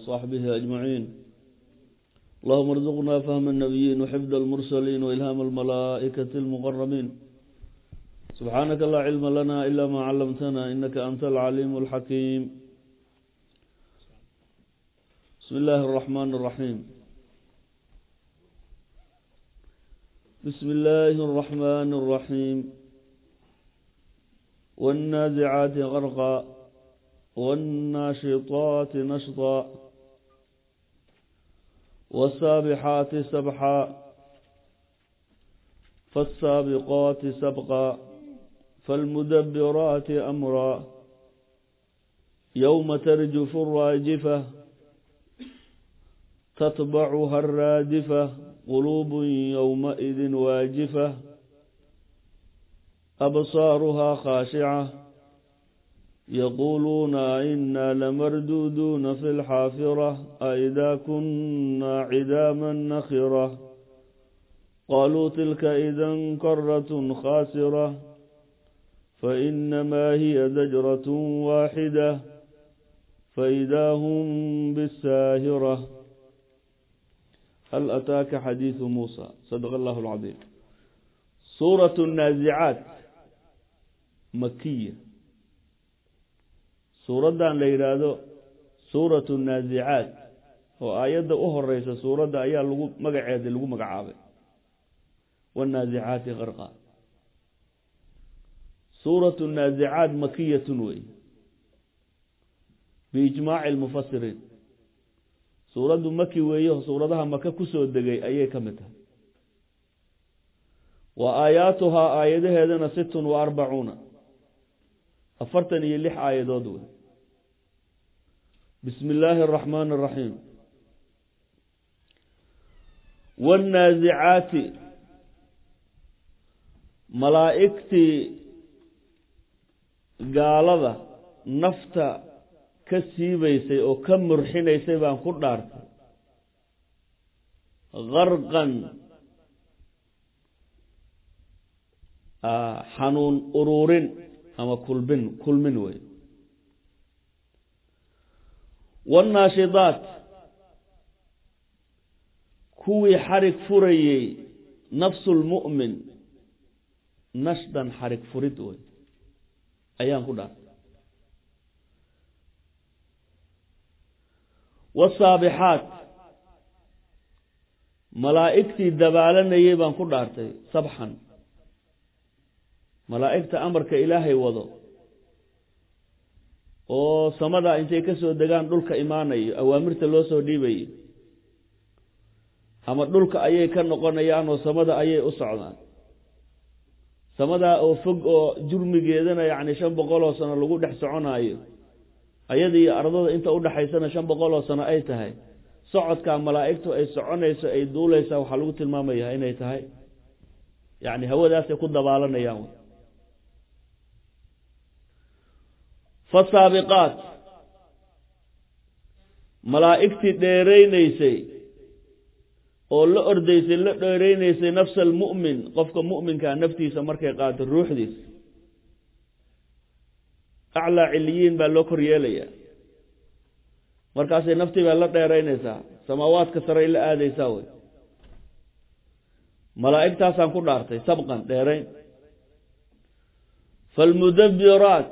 وصحبه أجمعين اللهم ارزقنا فهم النبيين وحفظ المرسلين وإلهام الملائكة المقربين سبحانك لا علم لنا إلا ما علمتنا إنك أنت العليم الحكيم بسم الله الرحمن الرحيم بسم الله الرحمن الرحيم والنازعات غرقا والناشطات نشطا والسابحات سبحا فالسابقات سبقا فالمدبرات أمرا يوم ترجف الراجفة تتبعها الرادفة قلوب يومئذ واجفة أبصارها خاشعة يقولون إنا لمردودون في الحافرة أئذا كنا عداما نخرة قالوا تلك إذا كرة خاسرة فإنما هي زجرة واحدة فإذا هم بالساهرة هل أتاك حديث موسى صدق الله العظيم سورة النازعات مكية suuraddan la yidhaahdo suuratu naazicaat oo aayadda u horeysa suuradda ayaa lagu magaceeda lagu magacaabay wannaazicaati qarqa suuratu naazicaat makiyatun wey biijmaaci lmufasiriin suuraddu maki weeyo suuradaha maka kusoo degay ayay ka mid tahay wa aayaatuhaa aayadaheedana sittun wa arbacuuna afartan iyo lix aayadood wey bismi illaahi araxmaani araxiim waannaazicaati malaa'igtii gaalada nafta ka siibaysay oo ka murxinaysay baan ku dhaartay qarqan xanuun uruurin ama kulbin kulmin wey waannaashidaat kuwii xarig furayey nafsulmu'min nashdan xarig furid wey ayaan ku dhaartay wasaabixaat malaa'igtii dabaalanayey baan ku dhaartay sabxan malaa'igta amarka ilaahay wado oo samada intay ka soo degaan dhulka imaanayo awaamirta loo soo dhiibayo ama dhulka ayay ka noqonayaan oo samada ayay u socdaan samadaa oo fog oo jurmigeedana yacni shan boqol oo sano lagu dhex soconaayo ayada iyo ardada inta udhexaysana shan boqol oo sano ay tahay socodkaa malaa'igtu ay soconayso ay duuleysaa waxaa lagu tilmaamayaa inay tahay yacni hawadaasay ku dabaalanayaan fasaabiqaat malaa'igtii dheereyneysay oo la ordeysay la dheereyneysay nafsa almu'min qofka mu'minkaa naftiisa markay qaato ruuxdiisa aclaa ciliyiin baa loo kor yeelayaa markaasay naftii baa la dheereynaysaa samaawaadka saray la aadeysaa wey malaa'igtaasaan ku dhaartay sabqan dheereyn falmudabiraat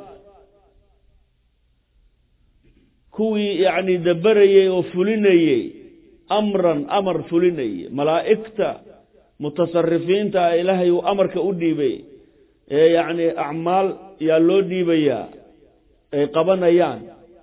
kuwii yacni dabarayey oo fulinayey amran amar fulinayey malaa'igta mutasarifiinta ilaahay uu amarka u dhiibay ee yacni acmaal yaa loo dhiibayaa ay qabanayaan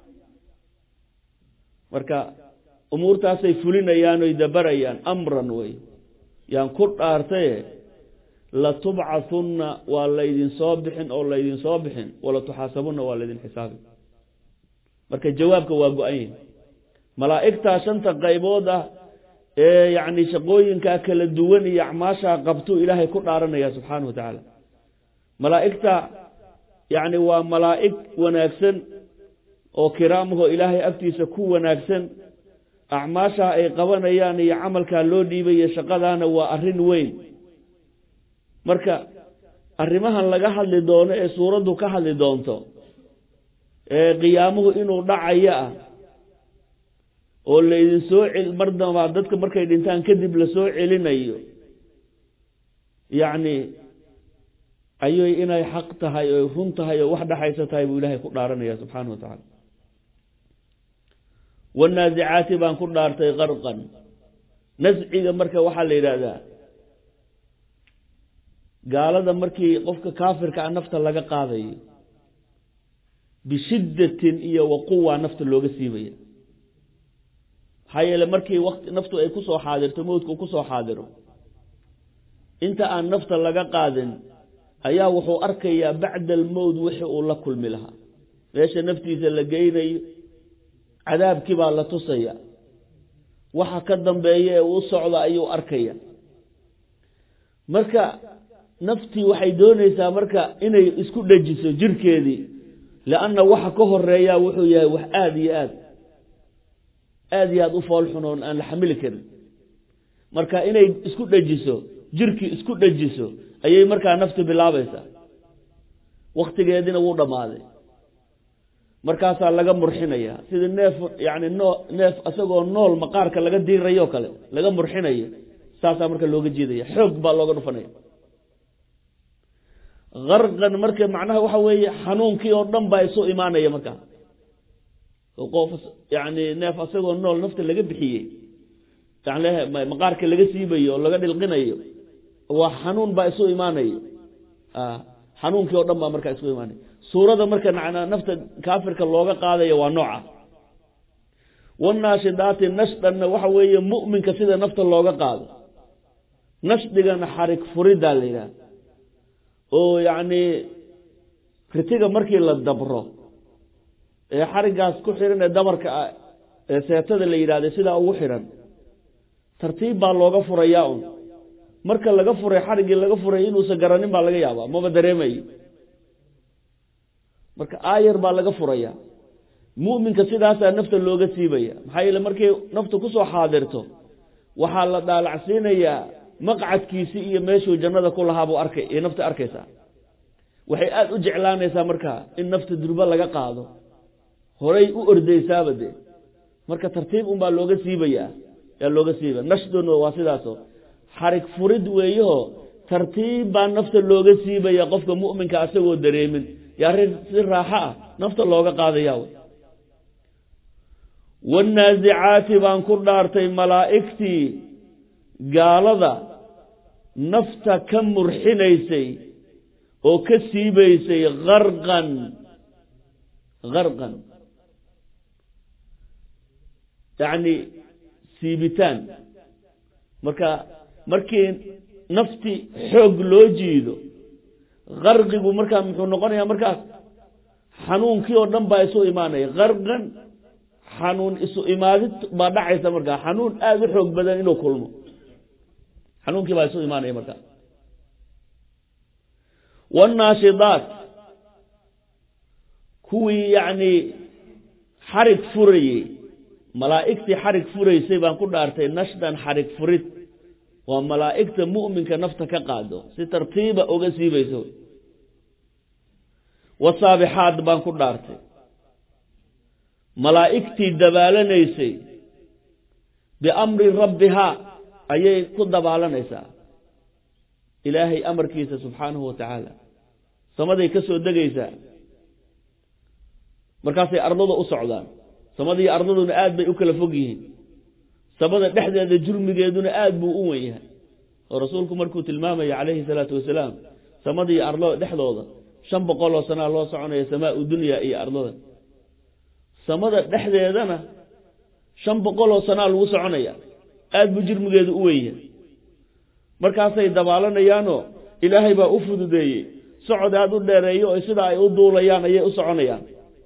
marka umuurtaasay fulinayaan oy dabarayaan amran wey yaan ku dhaartaye latubcathunna waa laydin soo bixin oo laydin soo bixin wala tuxaasabunna waa laydin xisaabi marka jawaabka waa go-an yahi malaa'igtaa shanta qaybood ah ee yacni shaqooyinkaa kala duwan iyo acmaashaa qabtuu ilaahay ku dhaaranaya subxaana wa tacaala malaa'igta yacni waa malaa'ig wanaagsan oo kiraamahoo ilaahay agtiisa ku wanaagsan acmaashaa ay qabanayaan iyo camalkaa loo dhiibaya shaqadaana waa arrin weyn marka arrimahan laga hadli doono ee suuraddu ka hadli doonto ee qiyaamuhu inuu dhacayo ah oo laydin soo cel mar dambaa dadka markay dhintaan kadib lasoo celinayo yacni ayay inay xaq tahay oy run tahay oo wax dhexaysa tahay buu ilaahay ku dhaaranaya subxaana wa tacaala wanaasicaati baan ku dhaartay qarqan nasciga marka waxaa la yidhaahdaa gaalada markii qofka kaafirka a nafta laga qaadayo bishiddatin iyo waquwa nafta looga siibaya maxaa yeele markii waqti naftu ay kusoo xaadirto mowdku kusoo xaadiro inta aan nafta laga qaadin ayaa wuxuu arkayaa bacda almowd wixii uu la kulmi lahaa meesha naftiisa la geynayo cadaabkii baa la tusaya waxa ka dambeeya ee uu socda ayuu arkaya marka naftii waxay doonaysaa marka inay isku dhejiso jirkeedii lianna waxa ka horeeyaa wuxuu yahay wax aada iyo aad aada iyo aada u foolxun oon aan la xamili karin marka inay isku dhejiso jirkii isku dhejiso ayay markaa nafti bilaabaysaa waktigeediina wuu dhammaaday markaasaa laga murxinaya sidii neef yani noo neef isagoo nool maqaarka laga diirayo kale laga murxinayo saasaa marka looga jeedaya xoog baa looga dhufanaya qarqan marka macnaha waxa weeye xanuunkii oo dhan baa isu imaanaya markaa qof yani neef isagoo nool nafta laga bixiyey yani maqaarka laga siibayo oo laga dhilqinayo waa xanuun baa isu imaanaya xanuunkii oo dhan baa markaa isu imaanaya suurada marka nafta kaafirka looga qaadaya waa nooca wanaashidaati nashdhanna waxa weeye mu'minka sida nafta looga qaado nashdigana xarig furiddaa la yidhaha oo yacni ritiga markii la dabro ee xariggaas ku xihan ee dabarka ah ee seetada la yidhahda sidaa ugu xidhan tartiib baa looga furayaa un marka laga furay xariggii laga furay inuusan garanin baa laga yaabaa maba dareemayo marka aayar baa laga furaya mu'minka sidaasaa nafta looga siibaya maxaa yeele markay naftu kusoo xaadirto waxaa la dhaalacsiinayaa maqcadkiisii iyo meeshuu jannada ku lahaabuu arkay iyo nafta arkaysaa waxay aada u jeclaanaysaa marka in nafta durbo laga qaado horay u ordaysaaba dee marka tartiib unbaa looga siibayaa yaa looga siibaya nashduna waa sidaaso xarig furid weeyaho tartiib baa nafta looga siibaya qofka mu'minka asagoo dareemin yaa ri si raaxo ah nafta looga qaadaya w wanaasicaati baan ku dhaartay malaa'igtii gaalada nafta ka murxinaysay oo ka siibaysay qarqan qarqan yacni siibitaan marka markii nafti xoog loo jiido qarqigu markaa muxuu noqonayaa markaas xanuunkii oo dhan baa isu imaanaya qarqan xanuun isu imaadid baa dhacaysa markaa xanuun aada u xoog badan inuu kulmo xanuunkii baa isu imaanaya markaa wanaashidaat kuwii yacni xarig furayey malaa'igtii xarig furaysay baan ku dhaartay nashdan xarig furid waa malaa'igta mu'minka nafta ka qaado si tartiiba uga siibayso wasaabixaad baan ku dhaartay malaa'igtii dabaalanaysay biamri rabbihaa ayay ku dabaalanaysaa ilaahay amarkiisa subxaanahu wa tacaala samaday ka soo degaysaa markaasay ardada u socdaan samadii ardaduna aad bay u kala fog yihiin samada dhexdeeda jurmigeeduna aad buu u wen yahay oo rasuulku markuu tilmaamaya calayhi salaatu wasalaam samadii ardada dhexdooda shan boqol oo sanaa loo soconaya samaa u dunya iyo ardada samada dhexdeedana shan boqol oo sanaa lagu soconaya aad buu jirmigeedu u wen yahay markaasay dabaalanayaanoo ilaahay baa u fududeeyey socod aada u dheereeyo oo sida ay u duulayaan ayay u soconayaan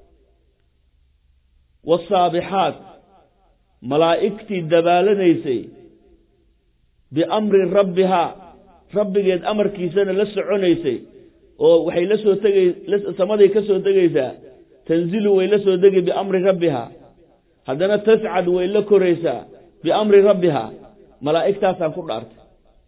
wasaabixaat malaa'igtii dabaalanaysay biamri rabbihaa rabbigeed amarkiisana la soconaysay oo waxay la soo tegay samaday ka soo tegaysaa tanzilu way la soo degi biamri rabbihaa haddana tascad way la koraysaa biamri rabbihaa malaa'igtaasaan ku dhaartay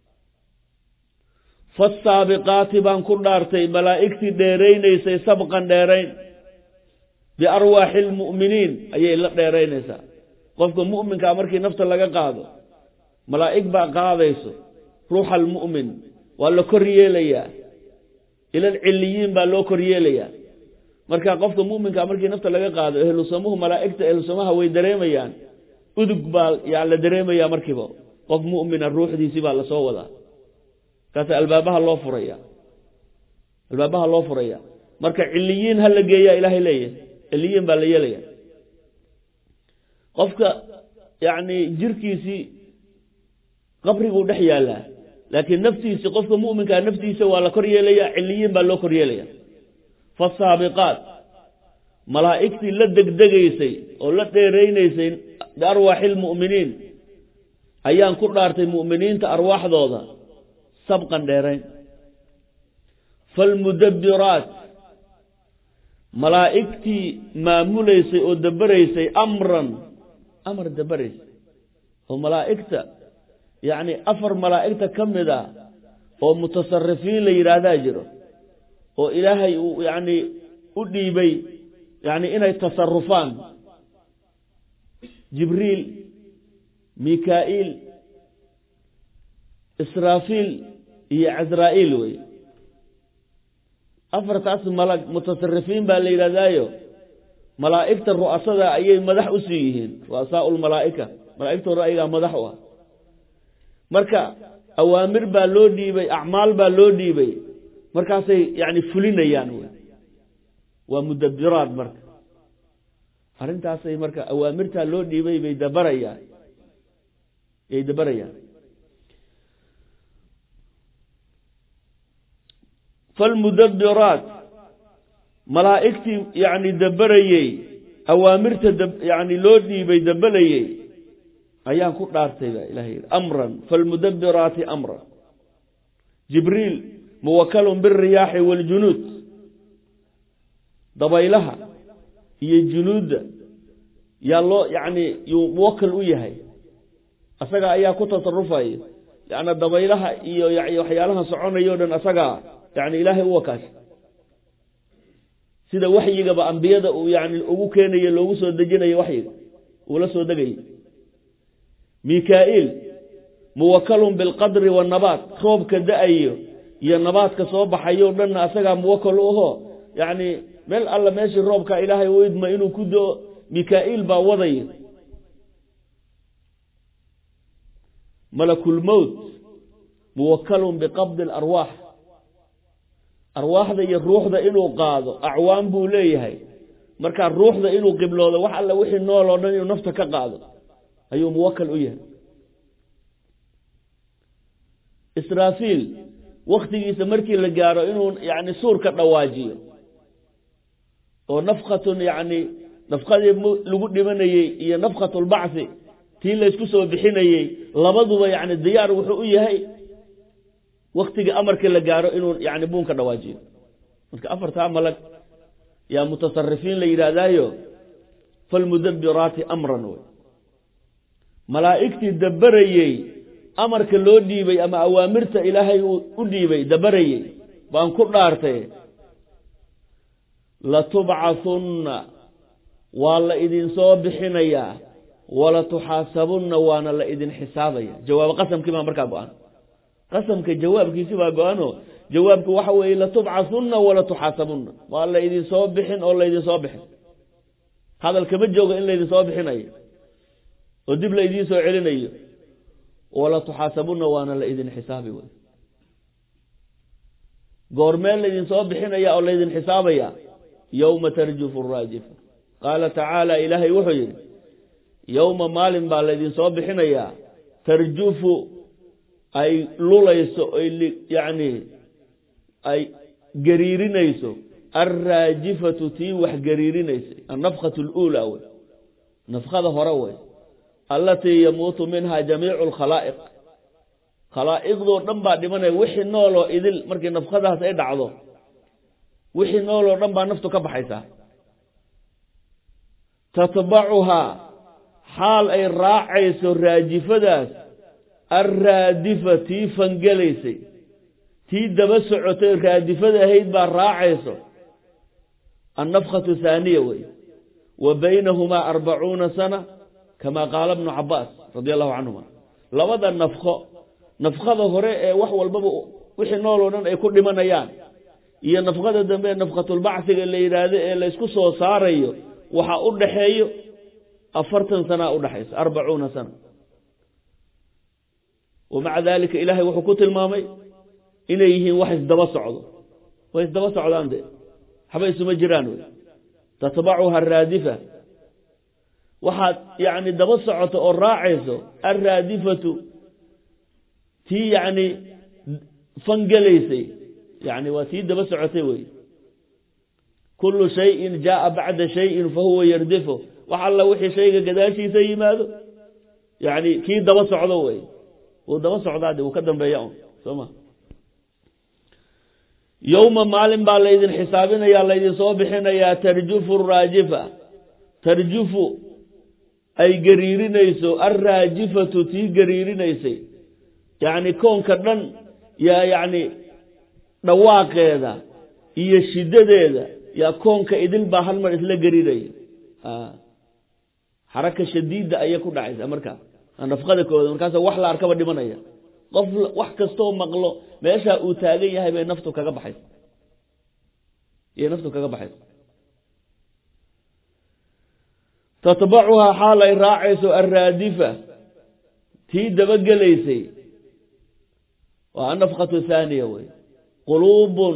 fasaabiqaati baan ku dhaartay malaa'igtii dheeraynaysay sabqan dheerayn biarwaaxi lmu'miniin ayay la dheeraynaysaa qofka mu'minkaa markii nafta laga qaado malaa'ig baa qaadayso ruuxa almu'min waa la kor yeelayaa ilal ciliyiin baa loo kor yeelayaa marka qofka mu'minkaa markii nafta laga qaado ehlusamuhu malaa'igta ehlusamaha way dareemayaan udug baa yaa la dareemayaa markiiba qof mu'mina ruuxdiisii baa lasoo wadaa kaasa albaabaha loo furaya albaabaha loo furaya marka ciliyiin ha la geeyaa ilaahay leeyahay ciliyiin baa la yeelaya qofka yacni jirkiisii qabriguu dhex yaallaa laakiin naftiisi qofka mu'minkaa naftiisa waa la kor yeelaya ciliyiin baa loo kor yeelaya fasaabiqaat malaa'igtii la degdegaysay oo la dheeraynaysay biarwaaxi lmu'miniin ayaan ku dhaartay mu'miniinta arwaaxdooda sabqan dheerayn falmudabbiraat malaa'igtii maamulaysay oo dabaraysay amran amar dabaraysay oo malaa'igta yacni afar malaa'igta ka mid a oo mutasarifiin la yidhaahdaa jiro oo ilaahay uu yacni u dhiibay yacni inay tasarufaan jibriil mikaa'iil israafiil iyo casraa'iil wey afartaas malag mutasarifiin baa la yidhahdaayo malaa'igta ru'asada ayay madax u sii yihiin ru'asaau lmalaa'ika malaa'igtooda ayagaa madax u ah marka awaamir baa loo dhiibay acmaal baa loo dhiibay markaasay yani fulinayaan wey waa mudabiraad marka arrintaasay marka awaamirtaa loo dhiibay bay dabarayaan yay dabarayaan falmudabiraat malaa'igtii yani dabarayey awaamirta yani loo dhiibay dabalayey ayaan ku dhaartay baa ilahay yidhi amran falmudabiraati amran jibriil muwakalun biriyaaxi waaljunuud dabaylaha iyo junuudda yaa loo yacni yuu muwakal u yahay asaga ayaa ku tasarufaya yacni dabaylaha iyo waxyaalaha soconayo o dhan asagaa yani ilaahay u wakaasha sida waxyigaba ambiyada uu yani ugu keenayo loogu soo dejinayo waxyiga uula soo degayo mikaa'iil muwakalun bilqadri waannabaat roobka da-ayo iyo nabaadka soo baxayo dhanna asagaa muwakal u aho yacni meel alla meeshii roobka ilaahay u idma inuu ku do mikaa'iil baa wadaya malakulmowt muwakalun biqabdi alarwaax arwaaxda iyo ruuxda inuu qaado acwaan buu leeyahay markaa ruuxda inuu qibloodo wax alla wixii nool oo dhan inuu nafta ka qaado ayuu muwakal u yahay israafiil waktigiisa markii la gaaro inuu yani suurka dhawaajiyo oo nafkatun yani nafkadii lagu dhimanayey iyo nafkatulbacthi tii laysku soo bixinayey labaduba yani diyaar wuxuu u yahay waktiga amarkii la gaaro inuu yani buunka dhawaajiyo marka afartaa malag yaa mutasarifiin la yidhaahdaayo falmudabiraati amran wey malaa'igtii dabarayey amarka loo dhiibay ama awaamirta ilaahay uu u dhiibay dabarayey baan ku dhaartay latubcathunna waa la idinsoo bixinayaa wala tuxaasabunna waana la idin xisaabaya jawaab qasamkii baa markaa go-an qasamka jawaabkiisi baa go-ano jawaabku waxa weeye latubcathunna wala tuxaasabunna waa la idinsoo bixin oo laydinsoo bixin hadal kama joogo in laydinsoo bixinayo oo dib la idiin soo celinayo wala tuxaasabunna waana la idin xisaabi wey goormee laydinsoo bixinaya oo laydin xisaabaya yowma tarjufu raajifa qaala tacaala ilaahay wuxuu yidhi yowma maalin baa laydinsoo bixinayaa tarjufu ay lulayso ay yacni ay gariirinayso alraajifatu tii wax gariirinaysa annafkatu luulaa wey nafkada hore wey allatii yamuutu minha jamiicu alkhalaa'iq khalaa'iqdoo dhan baa dhimanaya wixii nooloo idil markii nafkadaas ay dhacdo wixii nooloo dhan baa naftu ka baxaysaa tatbacuhaa xaal ay raacayso raajifadaas alraadifa tii fangelaysay tii daba socotay raadifada ahayd baa raacayso annafkatu haaniya wey wa baynahumaa arbacuuna sana kama qaala bnu cabaas radi allahu canhuma labada nafko nafkada hore ee wax walbaba wixii nool oo dhan ay ku dhimanayaan iyo nafkada dambe ee nafkatulbacsiga la yidhaahdo ee laysku soo saarayo waxaa u dhaxeeyo afartan sanaa udhaxaysa arbacuuna sana wamaca dalika ilaahay wuxuu ku tilmaamay inay yihiin wax isdaba socdo way isdaba socdaan de waxba isuma jiraan wey tatbacuha araadifa waxaad yani daba socoto oo raacayso alraadifatu tii yani fangelaysay yani waa tii daba socotay wey kulu shayin jaaa bacda shayin fahuwa yardifo wax alla wixii shayga gadaashiisa yimaado yani kii daba socdo wey wuu daba socdaa de wuu ka dambeeya un soo ma yowma maalin baa laydin xisaabinaya laydin soo bixinayaa tarjufu raajifa tarjufu ay gariirinayso alraajifatu tii gariirinaysay yacni koonka dhan yaa yacni dhawaaqeeda iyo shiddadeeda yaa koonka idil baa hal mar isla gariiraya xaraka shadiida ayay ku dhacaysa markaa nafqada kooda markaasa wax la arkaba dhimanaya qof wax kastoo maqlo meeshaa uu taagan yahay bay naftu kaga baxaysa iyay naftu kaga baxaysa tatbacuhaa xaal ay raacayso alraadifa tii dabagelaysay waa anafkatu thaaniya wey quluubun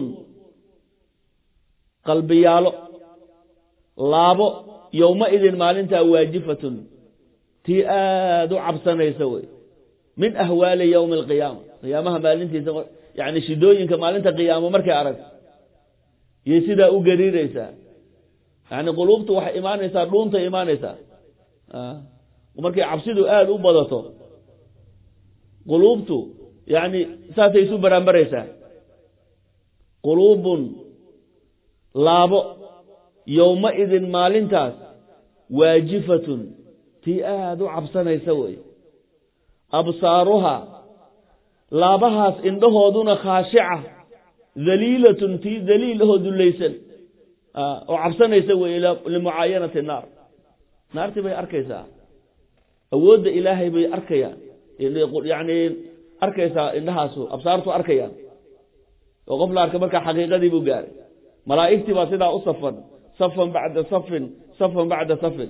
qalbiyaalo laabo yowma idin maalintaa waajifatun tii aada u cabsanaysa wey min ahwaali yowmi alqiyaama qiyaamaha maalintiisa yani shidooyinka maalinta qiyaamo markay aragto yay sidaa u gariiraysaa yani quluubtu waxay imaanaysaa dhuuntay imaanaysaa markay cabsidu aada u badato quluubtu yani saasay isu baraanbaraysaa quluubun laabo yowma idin maalintaas waajifatun tii aada u cabsanaysa wey absaaruha laabahaas indhahooduna khaashica daliilatun tii daliil ahoo dullaysan oo cabsanaysa wey limucaayanati naar naartii bay arkaysaa awoodda ilaahay bay arkayaan yani arkaysaa indhahaasu absaartu arkayaan oo qof la arka markaa xaqiiqadii buu gaaray malaa'igtii baa sidaa u safan safan bacda safin safan bacda safin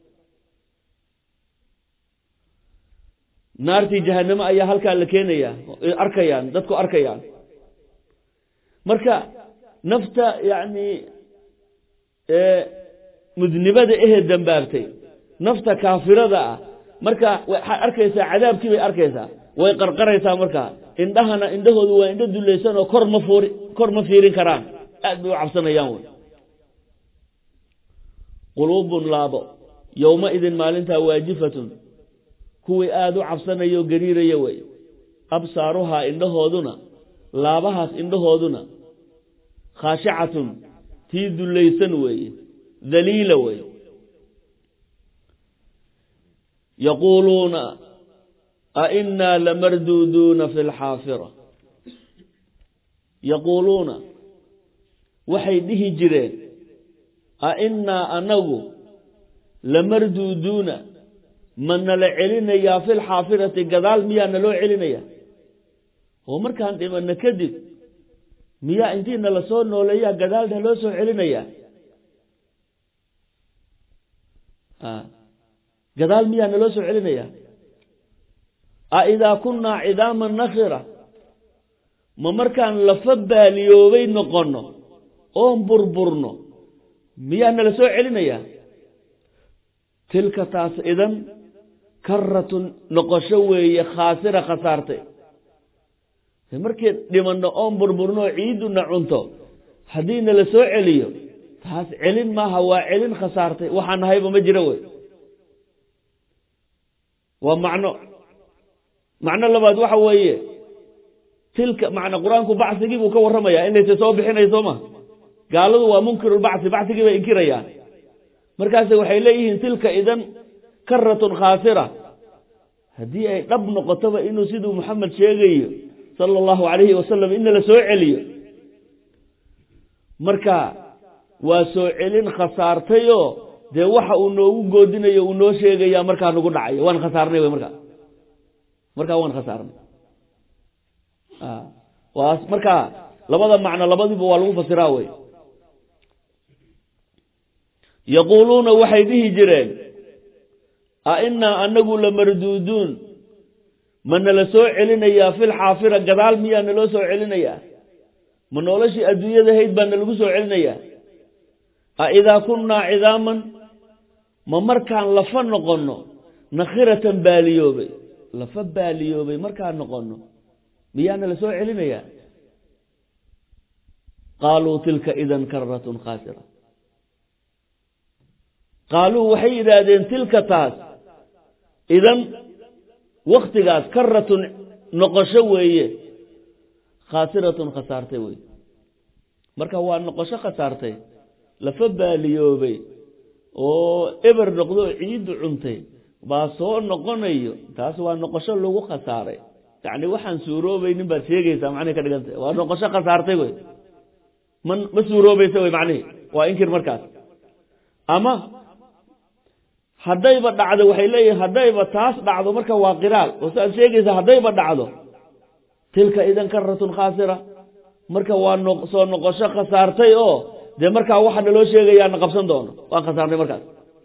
naartii jahanamo ayaa halkaa la keenaya arkayaan dadku arkayaan marka nafta yani mudnibada ehe dambaabtay nafta kaafirada ah marka waxaad arkaysaa cadaabkii bay arkaysaa way qarqaraysaa markaa indhahana indhahoodu waa indho dulaysan oo kor ma fuuri kor ma fiirin karaan aad bay u cabsanayaan wey quluubun laabo yowma idin maalintaa waajifatun kuwii aada u cabsanaya oo gariiraya wey absaaruhaa indhahooduna laabahaas indhahooduna khaashicatun tii dullaysan weeye daliila wey yaquuluuna ainaa lamarduuduuna fi lxaafira yaquuluuna waxay dhihi jireen ainaa anagu lamarduuduuna ma nala celinayaa fi lxaafirati gadaal miyaa naloo celinaya oo markaan dhimano kadib miyaa intii nala soo nooleeyaa gadaal naloo soo celinayaa gadaal miyaa naloo soo celinaya a idaa kunnaa cidaama nakira ma markaan lafa baaliyoobay noqonno oon burburno miyaa nala soo celinaya tilka taas idan karatun noqosho weeye khaasira khasaartay markii dhimanno oon burburno oo ciiduna cunto haddii nala soo celiyo taas celin maaha waa celin khasaartay waxaan nahayba ma jiro wey waa macno macno labaad waxa weeye tilka macna qur-aanku bacsigii buu ka warramayaa inaysa soo bixinay soo ma gaaladu waa munkirulbacsi bacsigii bay inkirayaan markaase waxay leeyihiin tilka idan karatun khaasira haddii ay dhab noqotoba inuu siduu maxamed sheegayo sala allahu calayhi wasalam in nala soo celiyo marka waa soo celin khasaartayoo dee waxa uu noogu goodinayo uu noo sheegaya markaa nagu dhacaya waan khasaarnay wy markaa markaa waan khasaarnay waa markaa labada macno labadiiba waa lagu fasiraa wey yaquuluuna waxay dhihi jireen a inaa anagu lamarduuduun ma nala soo celinayaa fil xaafira gadaal miyaa naloo soo celinayaa ma noloshii adduunyada hayd baa nalagu soo celinayaa a idaa kunnaa cidaaman ma markaan lafa noqonno nakhiratan baaliyoobay lafa baaliyoobay markaan noqonno miyaa nala soo celinayaa qaaluu tilka idan karatun khaasira qaaluu waxay yidhaahdeen tilka taas idan waktigaas karatun noqosho weeye khaasiratun khasaartay wey marka waa noqosho khasaartay lafa baaliyoobay oo eber noqdo oo ciiddu cuntay baa soo noqonayo taas waa noqosho lagu khasaaray yacni waxaan suuroobaynin baad sheegaysaa macnihi ka dhigantay waa noqosho khasaartay wey ma ma suuroobaysa wey macnihi waa inkir markaas ama haddayba dhacdo waxay leeyihin haddayba taas dhacdo marka waa qiraal oo si aad sheegaysa haddayba dhacdo tilka idan karatun khaasira marka waa no soo noqosho khasaartay oo dee markaa waxa naloo sheegayaa na qabsan doono waan khasaarnay markaas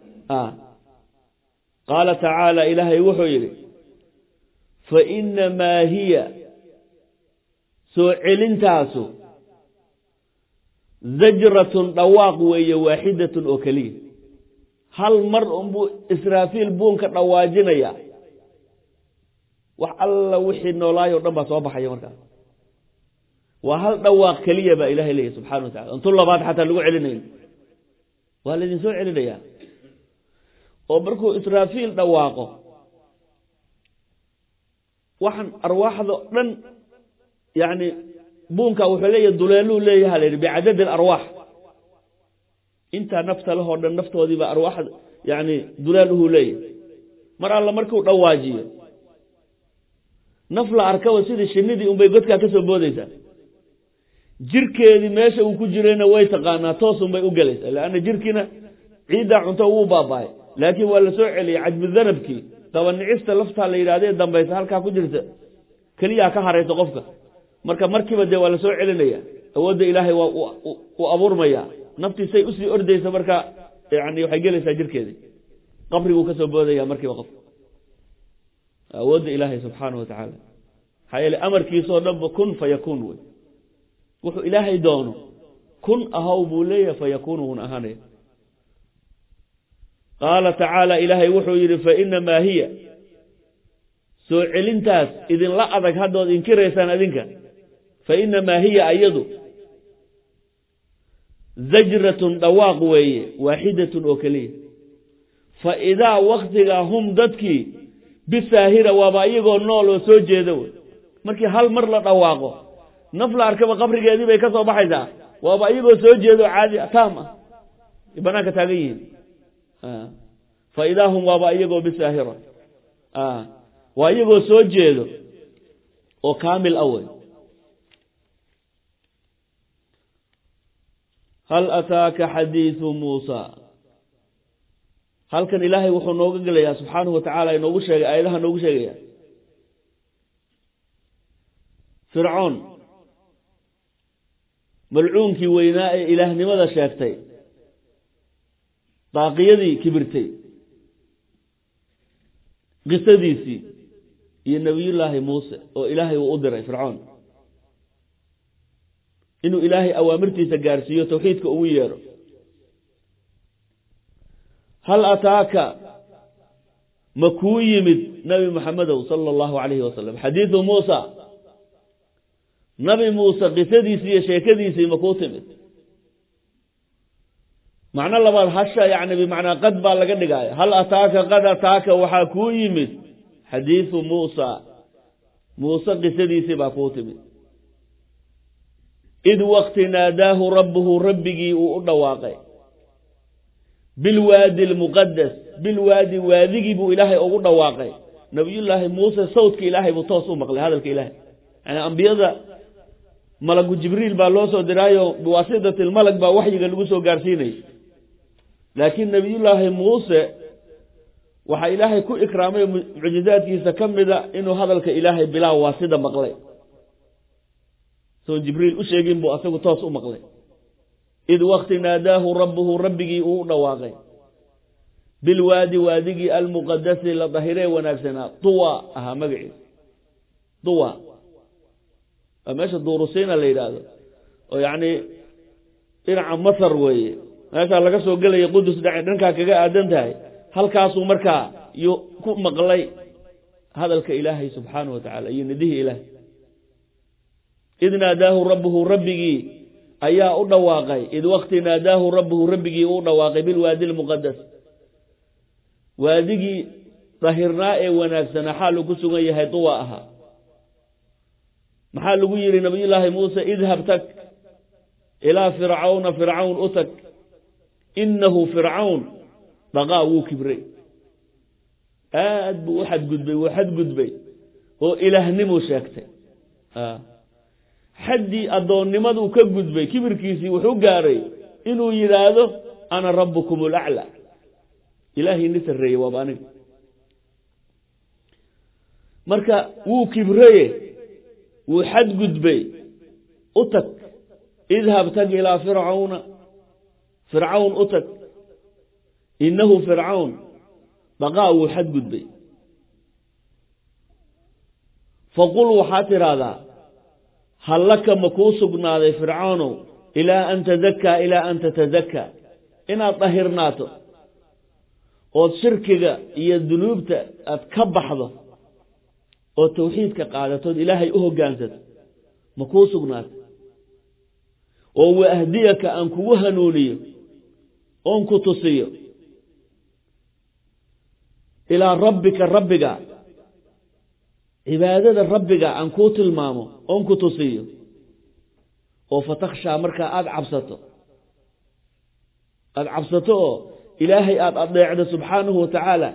qaala tacaala ilaahay wuxuu yidhi fa inamaa hiya soo celintaasu zajratun dhawaaq weeye waaxidatun oo keliya hal mar unbuu israafiil buunka dhawaajinaya wax alla wixii noolaay o dhan baa soo baxaya markaas waa hal dhawaaq keliya baa ilahay leeyahy subxana wa tacala intu labaad xataa lagu celinayn waa laydin soo celinayaa oo markuu israafiil dhawaaqo waxaan arwaaxda dhan yani buunka wuxuu leeyahy duleeluu leeyaha la yidhi bicadadi alarwaax intaa nafta lahoo dhan naftoodiiba arwaax yani dulaaluhu leeyahy mar alla markuu dhawaajiyo naf la arkaba sidii shinidii unbay godkaa ka soo boodaysaa jirkeedii meesha uu ku jirayna way taqaanaa toosunbay u gelaysaa leanna jirkiina ciiddaa cunto wuu baaba'ay laakiin waa la soo celiyey cajbudanabkii dabanicista laftaa la yidhahdee dambaysa halkaa ku jirta keliyaa ka haraysa qofka marka markiiba dee waa la soo celinaya awoodda ilaahay waa uu abuurmaya naftiisay usii ordaysa marka yani waxay gelaysaa jirkeedii qabriguu ka soo boodaya markiiba qofka awoodda ilaahay subxaana wa tacaala maxaa yeele amarkiisoo dhanba kun fa yakuun wey wuxuu ilaahay doono kun ahaw buu leeyahay fa yakuunu wuuna ahaanaya qaala tacaala ilaahay wuxuu yidhi fa inamaa hiya soo celintaas idinla adag haddood inkiraysaan adinka fa inamaa hiya ayadu zajratun dhawaaq weeye waaxidatun oo keliya fa idaa waktigaa hum dadkii bisaahira waaba iyagoo nool oo soo jeeda wey markii hal mar la dhawaaqo naf la arkaba qabrigeedii bay ka soo baxaysaa waaba iyagoo soo jeedo caadi taam ah ay banaanka taagan yihiin fa idaa hum waaba iyagoo bisaahira waa iyagoo soo jeedo oo kaamil ah wey hal ataaka xadiidu muusa halkan ilaahay wuxuu nooga gelayaa subxaanahu wa tacaala inoogu sheegay aayadaha noogu sheegaya fircoon malcuunkii weynaa ee ilaahnimada sheegtay daaqiyadii kibirtay qisadiisii iyo nebiyullaahi muuse oo ilaahay uu u diray fircoon inuu ilaahay awaamirtiisa gaarsiiyo tawxiidka ugu yeedho hal ataaka ma kuu yimid nabi maxamedow sala allahu calayhi wasalam xadiidu muusa nabi muuse qisadiisii iyo sheekadiisii ma kuu timid macno labaad hasha yani bimacnaa qad baa laga dhigaya hal ataaka qad ataaka waxaa kuu yimid xadiidu muusa muuse qisadiisii baa kuu timid id wakti naadaahu rabbuhu rabbigii uu u dhawaaqay bilwaadi almuqadas bilwaadi waadigii buu ilaahay ugu dhawaaqay nabiyullaahi muuse sawdka ilaahay buu toos u maqlay hadalka ilaahay yani ambiyada malagu jibriil baa loo soo diraayo biwaasitati lmalag baa waxyiga lagu soo gaarsiinayay laakiin nebiyullaahi muuse waxaa ilaahay ku ikraamay mucjizaadkiisa ka mida inuu hadalka ilaahay bilaa waa sida maqlay soon jibriil u sheegin buu asagu toos u maqlay id wakti naadaahu rabbuhu rabbigii uu u dhawaaqay bilwaadi waadigii almuqadasi la dahiree wanaagsanaa duwa ahaa magaciisa duwa waa meesha duurusiina la yidhaahdo oo yacni dhinaca masar weeye meeshaa laga soo gelaya qudus dhankaa kaga aadan tahay halkaasuu markaa yu ku maqlay hadalka ilaahay subxaanahu wa tacaala iyo nidihii ilaahay id naadaahu rabbuhu rabbigii ayaa u dhawaaqay id wakti naadaahu rabbuhu rabbigii uu dhawaaqay bilwaadi lmuqadas waadigii dahirnaa ee wanaagsanaa xaaluu ku sugan yahay duwa ahaa maxaa lagu yidhi nabiyullaahi muuse idhab tag ilaa fircawna fircawn u tag inahu fircawn dhaqaa wuu kibray aad buu u xadgudbay wuu xadgudbay oo ilaahnimu sheegtay xaddii addoonnimaduu ka gudbay kibirkiisii wuxuu gaaray inuu yidhaahdo ana rabbukum alaclaa ilaahay ni sarreeyey waaba aniga marka wuu kibraye wuu xadgudbay u tag idhab tag ilaa fircawna fircawn u tag innahu fircawn dhaqaa wuu xadgudbay faqul waxaad tidhaahdaa hal laka ma kuu sugnaaday fircawnow ilaa an tadakaa ilaa an tatadakaa inaad dahirnaato ood shirkiga iyo dunuubta aad ka baxdo oo tawxiidka qaadatood ilaahay u hoggaansato ma kuu sugnaato oo wa ahdiyaka aan kugu hanuuniyo oon ku tusiyo ilaa rabbika rabbiga cibaadada rabbiga aan kuu tilmaamo oon ku tusiyo oo fatakhshaa markaa aada cabsato aada cabsato oo ilaahay aada adeecdo subxaanahu wa tacaala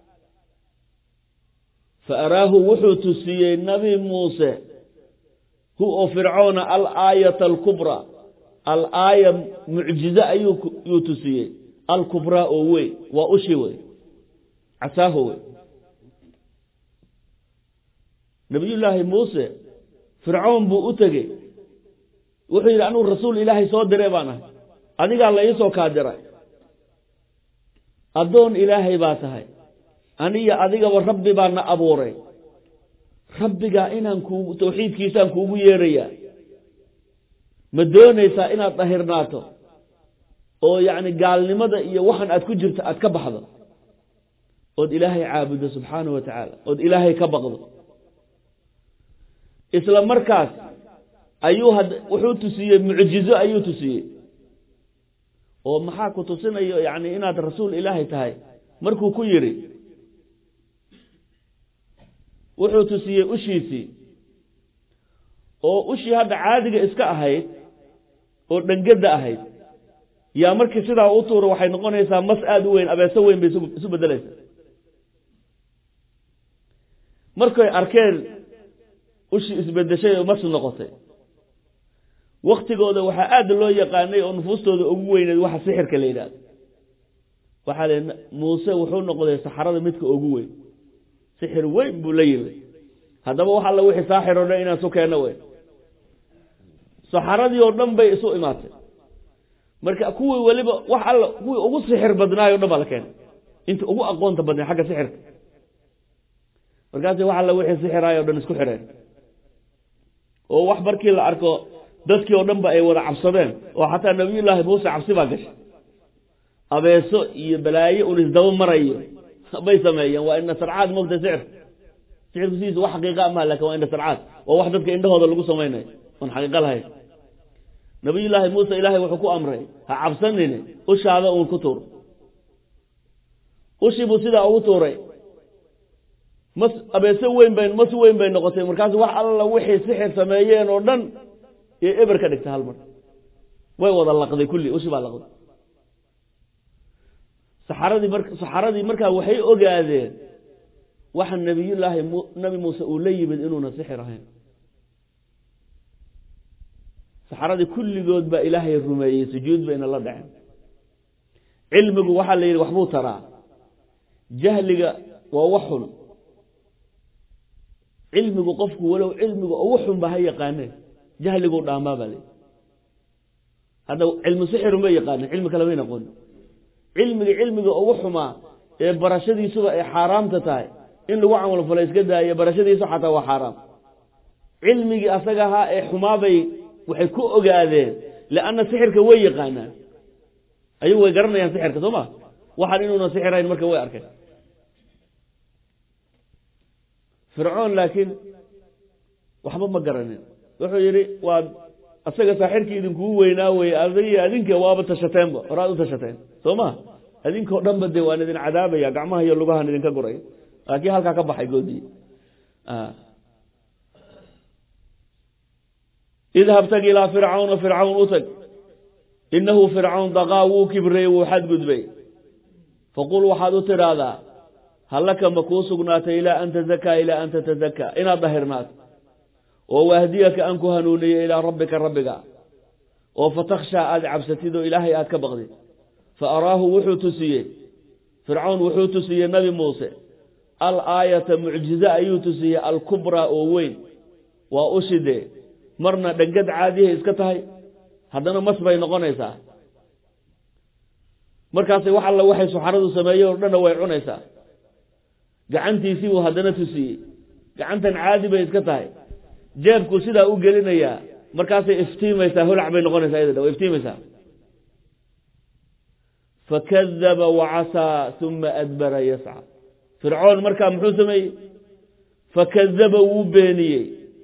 fa araahu wuxuu tusiyey nabi muuse hu oo fircoona alaayata alkubraa alaaya mucjize ayuu tusiyey alkubraa oo weyn waa ushi wey casaaho wey nabiyullaahi muuse fircoon buu u tegey wuxuu yidhi anugu rasuul ilaahay soo diray baan ahay adigaa la iisoo kaa diray addoon ilaahay baa tahay aniyo adigaba rabbi baa na abuuray rabbigaa inaan kuugu tawxiidkiisaan kuugu yeerayaa ma doonaysaa inaad dahirnaato oo yacni gaalnimada iyo waxan aad ku jirto aad ka baxdo ood ilaahay caabuddo subxaanahu wa tacaala ood ilaahay ka baqdo isla markaas ayuu had wuxuu tusiyey mucjizo ayuu tusiyey oo maxaa ku tusinayo yacni inaad rasuul ilaahay tahay markuu ku yidhi wuxuu tusiyey ushiisii oo ushii hadda caadiga iska ahayd oo dhangada ahayd yaa markii sidaa u tuuro waxay noqonaysaa mas aada u weyn abeeso weyn bay isu bedelaysaa markay arkeen ushii isbedeshay oo mas noqotay waktigooda waxaa aada loo yaqaanay oo nufuustooda ugu weyneed waxa sixirka la yidhahdo waxaa le muuse wuxuu noqday saxarada midka ugu weyn sixir weyn buu la yimid haddaba wax alla wixii saaxir oo dhan inaan isu keenno weyn saxaradii oo dhan bay isu imaatay marka kuwii weliba wax alla kuwii ugu sixir badnaayo o dhan baa la keenay inta ugu aqoonta badnay xagga sixirka markaasi wax alla wixii sixiraayo o dhan isku xireen oo wax markii la arko dadkii oo dhan ba ay wada cabsadeen oo xataa nabiyullaahi muuse cabsi baa gashay abeeso iyo balaayo un isdaba marayo bay sameeyeen waa ina sarcaad mogta sixir sixirku sidiisa wax xaqiiqa maha lakin waa ina sarcaad waa wax dadka indhahooda lagu samaynayo oon xaqiiqo lahayn nabiyullaahi muuse ilaahay wuxuu ku amray ha cabsanine ushaada uun ku tuur ushii buu sidaa ugu tuuray mas abeeso weyn bay mas weyn bay noqotay markaasu wax alla wixii sixir sameeyeen oo dhan iyo eber ka dhigta hal mar way wada laqday kulli ushi baa laqday saxaradii mar saxaradii markaa waxay ogaadeen waxa nabiyullaahi mu nabi muuse uu la yimid inuuna sixir ahayn saxaradii kulligood baa ilaahay rumeeyey sujuud bayna la dhaceen cilmigu waxaa la yidhi waxbuu taraa jahliga waa wax xun cilmigu qofku walow cilmiga ugu xun ba ha yaqaaneen jahliguu dhaamaa baa layihi hadda cilmu sixirun bay yaqaaneen cilmi kale may noqonin cilmiga cilmiga ugu xumaa ee barashadiisuba ay xaaraamta tahay in lagu camalfalo iska daayo barashadiisu xataa waa xaaraam cilmigii asaga ahaa ee xumaabay waxay ku ogaadeen lianna sixirka way yaqaanaan ayagu way garanayaan sixirka soo ma waxaan inuuna sixirayn marka way arkeen fircoon laakiin waxba ma garanin wuxuu yidhi waa asaga saaxirkii idinkugu weynaa weye adigi adinka waaba tashateenba horaad u tashateen soo ma adinkao dhan ba dee waan idin cadaabaya gacmaha iyo lugahan idinka guray laakiin halkaa ka baxay goodii idhab tag ilaa fircawna fircawn u tag inahu fircawn daqaa wuu kibrey wuu xadgudbay faqul waxaad u tidhaahdaa hallaka ma kuu sugnaatay ilaa an tazakaa ilaa an tatazakkaa inaad dahirnaato oo wahdiyaka aan ku hanuuniyo ilaa rabbika rabbiga oo fatakhshaa aad cabsatid oo ilaahay aad ka baqdid fa araahu wuxuu tusiyey fircawn wuxuu tusiyey nabi muuse al aayata mucjize ayuu tusiyey alkubraa oo weyn waa ushidee marna dhangad caadihay iska tahay haddana mas bay noqonaysaa markaasay wax alla waxay suxaradu sameeyeen oo dhanna way cunaysaa gacantiisii buu haddana tusiyey gacantan caadi bay iska tahay jeebku sidaa u gelinayaa markaasay iftiimaysaa holac bay noqonaysaa iyada way iftiimaysaa fakadaba wacasaa uma adbara yasca fircoon markaa muxuu sameeyey fakadaba wuu beeniyey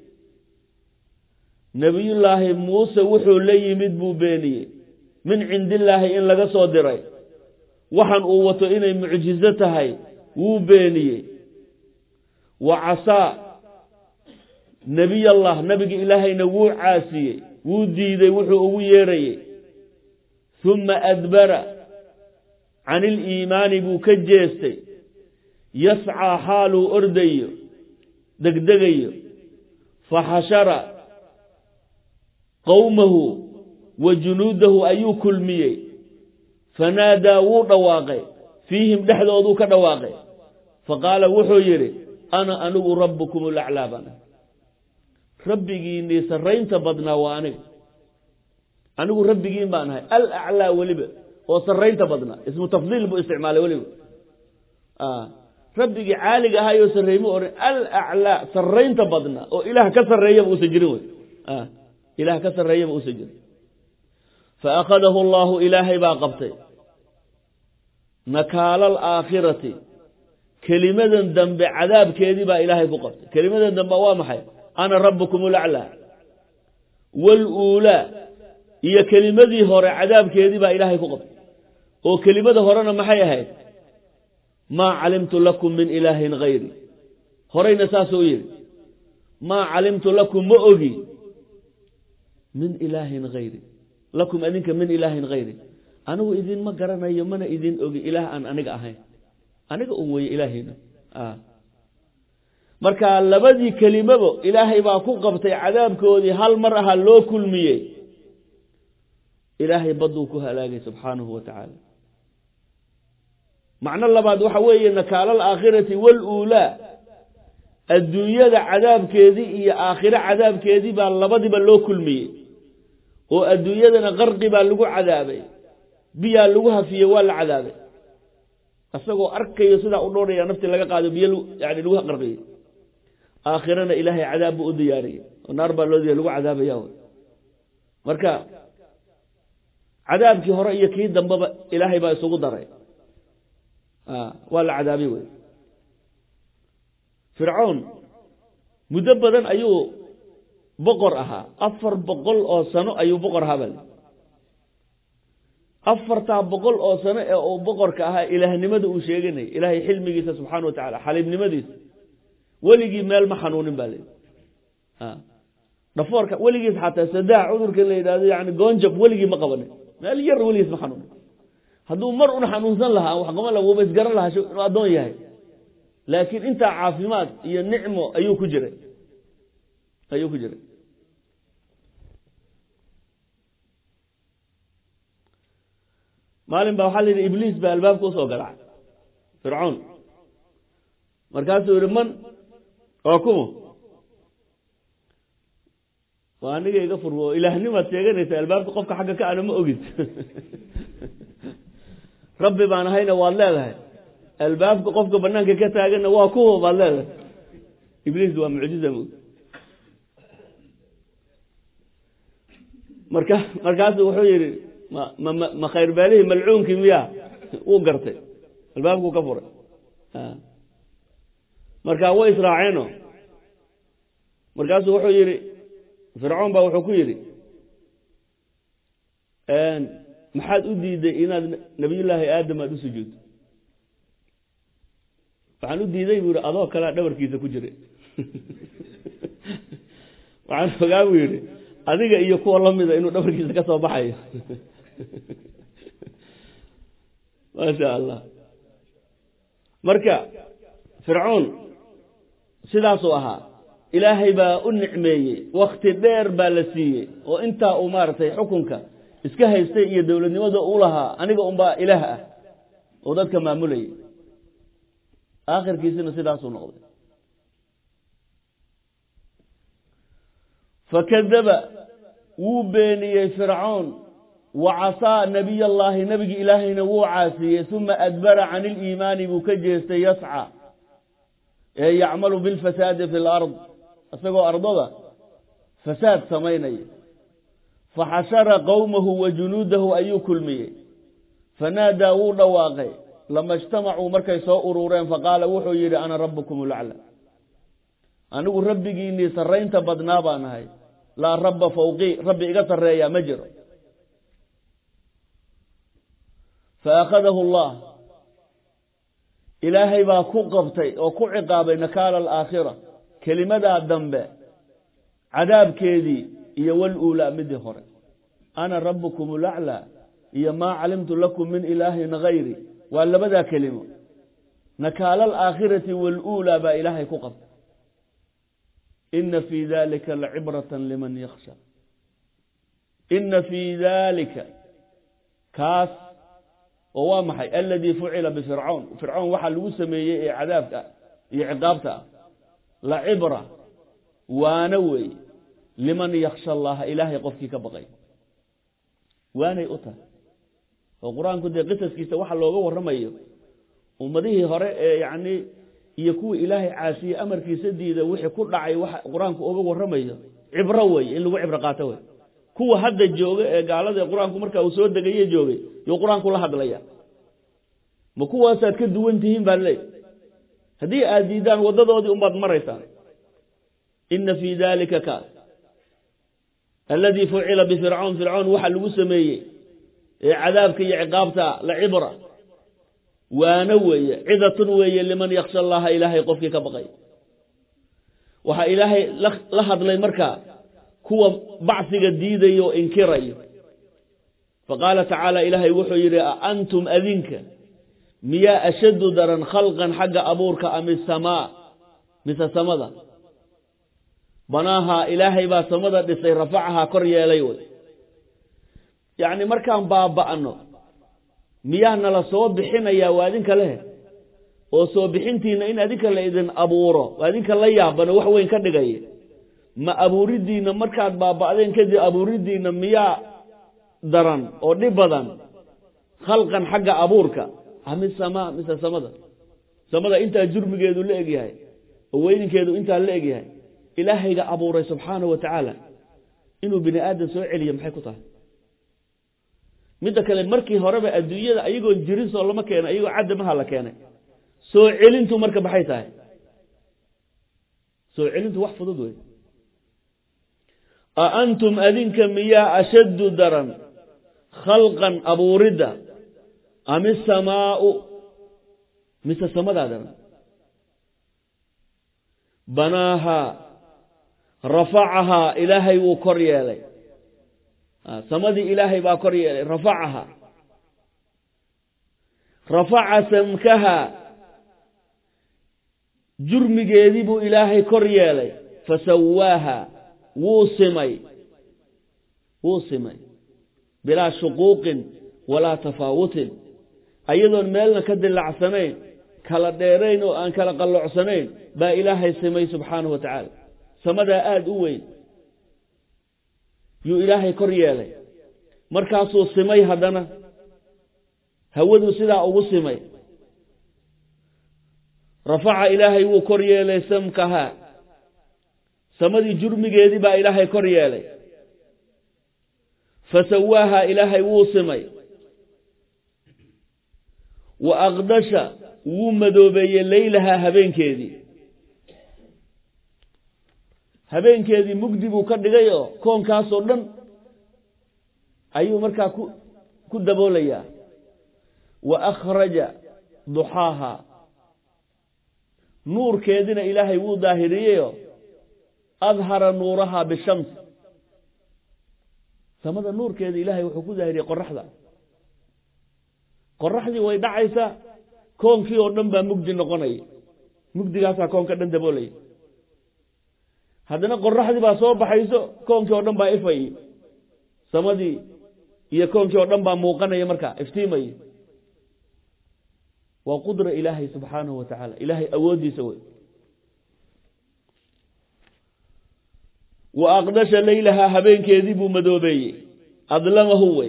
nebiyullaahi muuse wuxuu la yimid buu beeniyey min cindillaahi in laga soo diray waxan uu wato inay mucjizo tahay wuu beeniyey wa casaa nebiyallah nebigi ilaahayna wuu caasiyey wuu diiday wuxuu ugu yeerayey humma adbara can iliimaani buu ka jeestay yascaa xaaluu ordayo degdegayo faxashara qowmahu wa junuudahu ayuu kulmiyey fanaadaa wuu dhawaaqay fiihim dhexdooduu ka dhawaaqay faqaala wuxuu yidhi ana anigu rabbukum ulaclaa baan rabbigiinii sarraynta badnaa waa aniga anigu rabbigiin baan ahay alaclaa weliba oo sarraynta badnaa ismu tafdiil buu isticmaalay weliba rabbigii caaliga ahaayoo sarreeyma odhan alaclaa sarraynta badnaa oo ilaah ka sarreeyaba uusan jirin wey ilaah ka sarreeyaba uusan jirin faأkhadahu اllahu ilaahay baa qabtay nakaala alaakhirati kelimadan dambe cadaabkeedii baa ilaahay ku qabtay kelimadan dambe waa maxay ana rabukum ulaclaa waluulaa iyo kelimadii hore cadaabkeedii baa ilaahay ku qabtay oo kelimada horena maxay ahayd maa calimtu lakum min ilaahin hayri horeyna saasuu yidhi maa calimtu lakum ma ogi min ilaahin hayri lakum adinka min ilaahin hayri anigu idinma garanayo mana idin ogi ilaah aan aniga ahayn aniga un weye ilaahayna marka labadii kelimabo ilaahay baa ku qabtay cadaabkoodii hal mar ahaa loo kulmiyey ilaahay badduu ku halaagay subxaanahu wa tacaala macno labaad waxa weeye nakaala alaakhirati waluulaa adduunyada cadaabkeedii iyo aakhiro cadaabkeedii baa labadiba loo kulmiyey oo adduunyadana qarqi baa lagu cadaabay biyaa lagu hafiyey waa la cadaabay isagoo arkayo sidaa u dhooraya nafti laga qaado biyo yani lagu qarqiyey aakhirana ilaahay cadaab buu u diyaariyey oo naar baa loo diya lagu cadaabaya wy marka cadaabkii hore iyo kii dambeba ilaahay baa isugu daray waa la cadaabay wey fircoon muddo badan ayuu boqor ahaa afar boqol oo sano ayuu boqor ahaa bal afartaa boqol oo sano ee uu boqorka ahaa ilaahnimada uu sheeganayay ilaahay xilmigiisa subxaana wa tacala xaliibnimadiisa weligii meel ma xanuunin ba layidhi dhafoorka weligiis xataa sadaax cudurkan la yidhahdo yani goonjab weligii ma qabanin meel yar weligiis ma xanuunin hadduu mar un xanuunsan lahaa wax qaba la wuuba isgaran lahaa inuu addoon yahay laakiin intaa caafimaad iyo nicmo ayuu ku jiray ayuu ku jiray maalin baa waxaa la yidhi ibliis baa albaabka usoo garacay fircoon markaasuu yihi man oo kuma waa aniga iga furmo ilaahnimaad sheeganaysa albaabka qofka xagga ka ana ma ogid rabbi baan ahayna waad leedahay albaabka qofka banaanka ka taaganna waa kuwa baad leedahay ibliis waa mucjiza mo marka markaasuu wuxuu yihi ma ma ma khayr baalihii malcuunkii miya wuu gartay albaabkuu ka furay marka way israaceeno markaasuu wuxuu yihi fircoon baa wuxuu ku yidhi maxaad u diiday inaad nabiyullaahi aadam aada u sujuudto waxaan u diiday buu yihi adoo kalea dhabarkiisa ku jiray waxaan ogaa buu yihi adiga iyo kuwa lamida inuu dhabarkiisa ka soo baxayo maasha allah marka fircoon sidaasuu ahaa ilaahay baa u nicmeeyey wakti dheer baa la siiyey oo intaa uu maaragtay xukunka iska haystay iyo dowladnimada u lahaa aniga unbaa ilaah ah oo dadka maamulayay aakhirkiisina sidaasuu noqday fakadaba wuu beeniyey fircoon wa casaa nabiy allaahi nebigi ilaahayna wuu caasiyey uma adbara can iliimaani buu ka jeestay yasca ee yacmalu bilfasaadi fi lard isagoo ardada fasaad samaynaya faxashara qowmahu wa junuudahu ayuu kulmiyey fanaadaa wuu dhawaaqay lama ijtamacuu markay soo urureen faqaala wuxuu yidhi ana rabbukum lacla anigu rabbigiinii sarraynta badnaa baan ahay laa rabba fawqii rabbi iga sarreeyaa ma jiro faakhadahu allah ilaahay baa ku qabtay oo ku ciqaabay nakaala alaakhira kelimadaa dambe cadaabkeedii iyo waluulaa midii hore ana rabbukum laclaa iyo maa calimtu lakum min ilaahin gayri waa labadaa kelimo nakaala alaakhirati waluulaa baa ilaahay ku qabtay ina fii dalika lacibrata liman yaksha ina fii dalika kaas oo waa maxay aladii fucila bifircoon fircoon waxaa lagu sameeyey ee cadaabka iyo ciqaabta ah la cibra waana wey liman yaksha allaha ilaahay qofkii ka baqay waanay u tahay oo qur-aanku dee qisaskiisa waxa looga warramayo ummadihii hore ee yacni iyo kuwii ilaahay caasiyey amarkiisa diida wixii ku dhacay waxa qur-aanku uga warramayo cibro wey in lagu cibro qaato wey kuwa hadda jooga ee gaalada ee qur-aanku markaa uu soo degaye joogay yuu qur-aanku la hadlaya ma kuwaasaad ka duwan tihiin baa leey haddii aad diidaan waddadoodii unbaad maraysaan ina fii dalika kaas aladii fucila bifircoon fircoon waxa lagu sameeyey ee cadaabka iyo ciqaabta la cibra waana weeye cidatun weeye liman yaksha allaha ilaahay qofkii ka baqay waxaa ilaahay la hadlay markaa kuwa bacsiga diidayo o inkirayo faqaala tacaala ilaahay wuxuu yidhi a antum adinka miyaa ashaddu daran khalqan xagga abuurka ami samaa mise samada banaahaa ilaahay baa samada dhisay rafacahaa kor yeelay wey yacni markaan baaba'no miyaa nala soo bixinayaa waa adinka leh oo soo bixintiina in adinka la idin abuuro waa adinka la yaabano wax weyn ka dhigaya ma abuuridiina markaad baaba'deen kadib abuuridiina miyaa daran oo dhib badan khalqan xagga abuurka ami samaa mise samada samada intaa jurmigeedu la egyahay oo weyninkeedu intaa la egyahay ilaahayga abuuray subxaanahu wa tacaala inuu bini aadam soo celiyo maxay ku tahay midda kale markii horeba adduunyada ayagoon jirin soo lama keena ayagoo cadamaha la keenay soo celintu marka maxay tahay soo celintu wax fudud wey a antum adinka miyaa ashaddu daran khalqan abuuridda ami samaau mise samadaa daran banaahaa rafacahaa ilaahay wuu kor yeelay samadii ilaahay baa kor yeelay rafacahaa rafaca samkahaa jurmigeedii buu ilaahay kor yeelay fasawaaha wuu simay wuu simay bilaa shuquuqin walaa tafaawutin ayadoon meelna ka dilacsanayn kala dheerayn oo aan kala qallocsanayn baa ilaahay simay subxaanahu wa tacaala samadaa aada u weyn yuu ilaahay kor yeelay markaasuu simay haddana hawaduu sidaa ugu simay rafaca ilaahay wuu kor yeelay samkahaa samadii jurmigeedii baa ilaahay kor yeelay fasawaahaa ilaahay wuu simay wa aqdasha wuu madoobeeyey leylahaa habeenkeedii habeenkeedii mugdi buu ka dhigay oo koonkaasoo dhan ayuu markaa ku ku daboolayaa wa akhraja duxaahaa nuurkeedina ilaahay wuu daahiriyeyo adhara nuurahaa bishams samada nuurkeeda ilaahay wuxuu ku daahiriyey qoraxda qoraxdii way dhacaysaa koonkii oo dhan baa mugdi noqonaya mugdigaasaa koonka dhan daboolaya haddana qoraxdii baa soo baxayso koonkii oo dhan baa ifay samadii iyo koonkii oo dhan baa muuqanaya markaa iftiimaya waa qudra ilaahay subxaanahu wa tacaala ilaahay awooddiisa wey wa aqdasha leylahaa habeenkeedii buu madoobeeyey adlamahu wey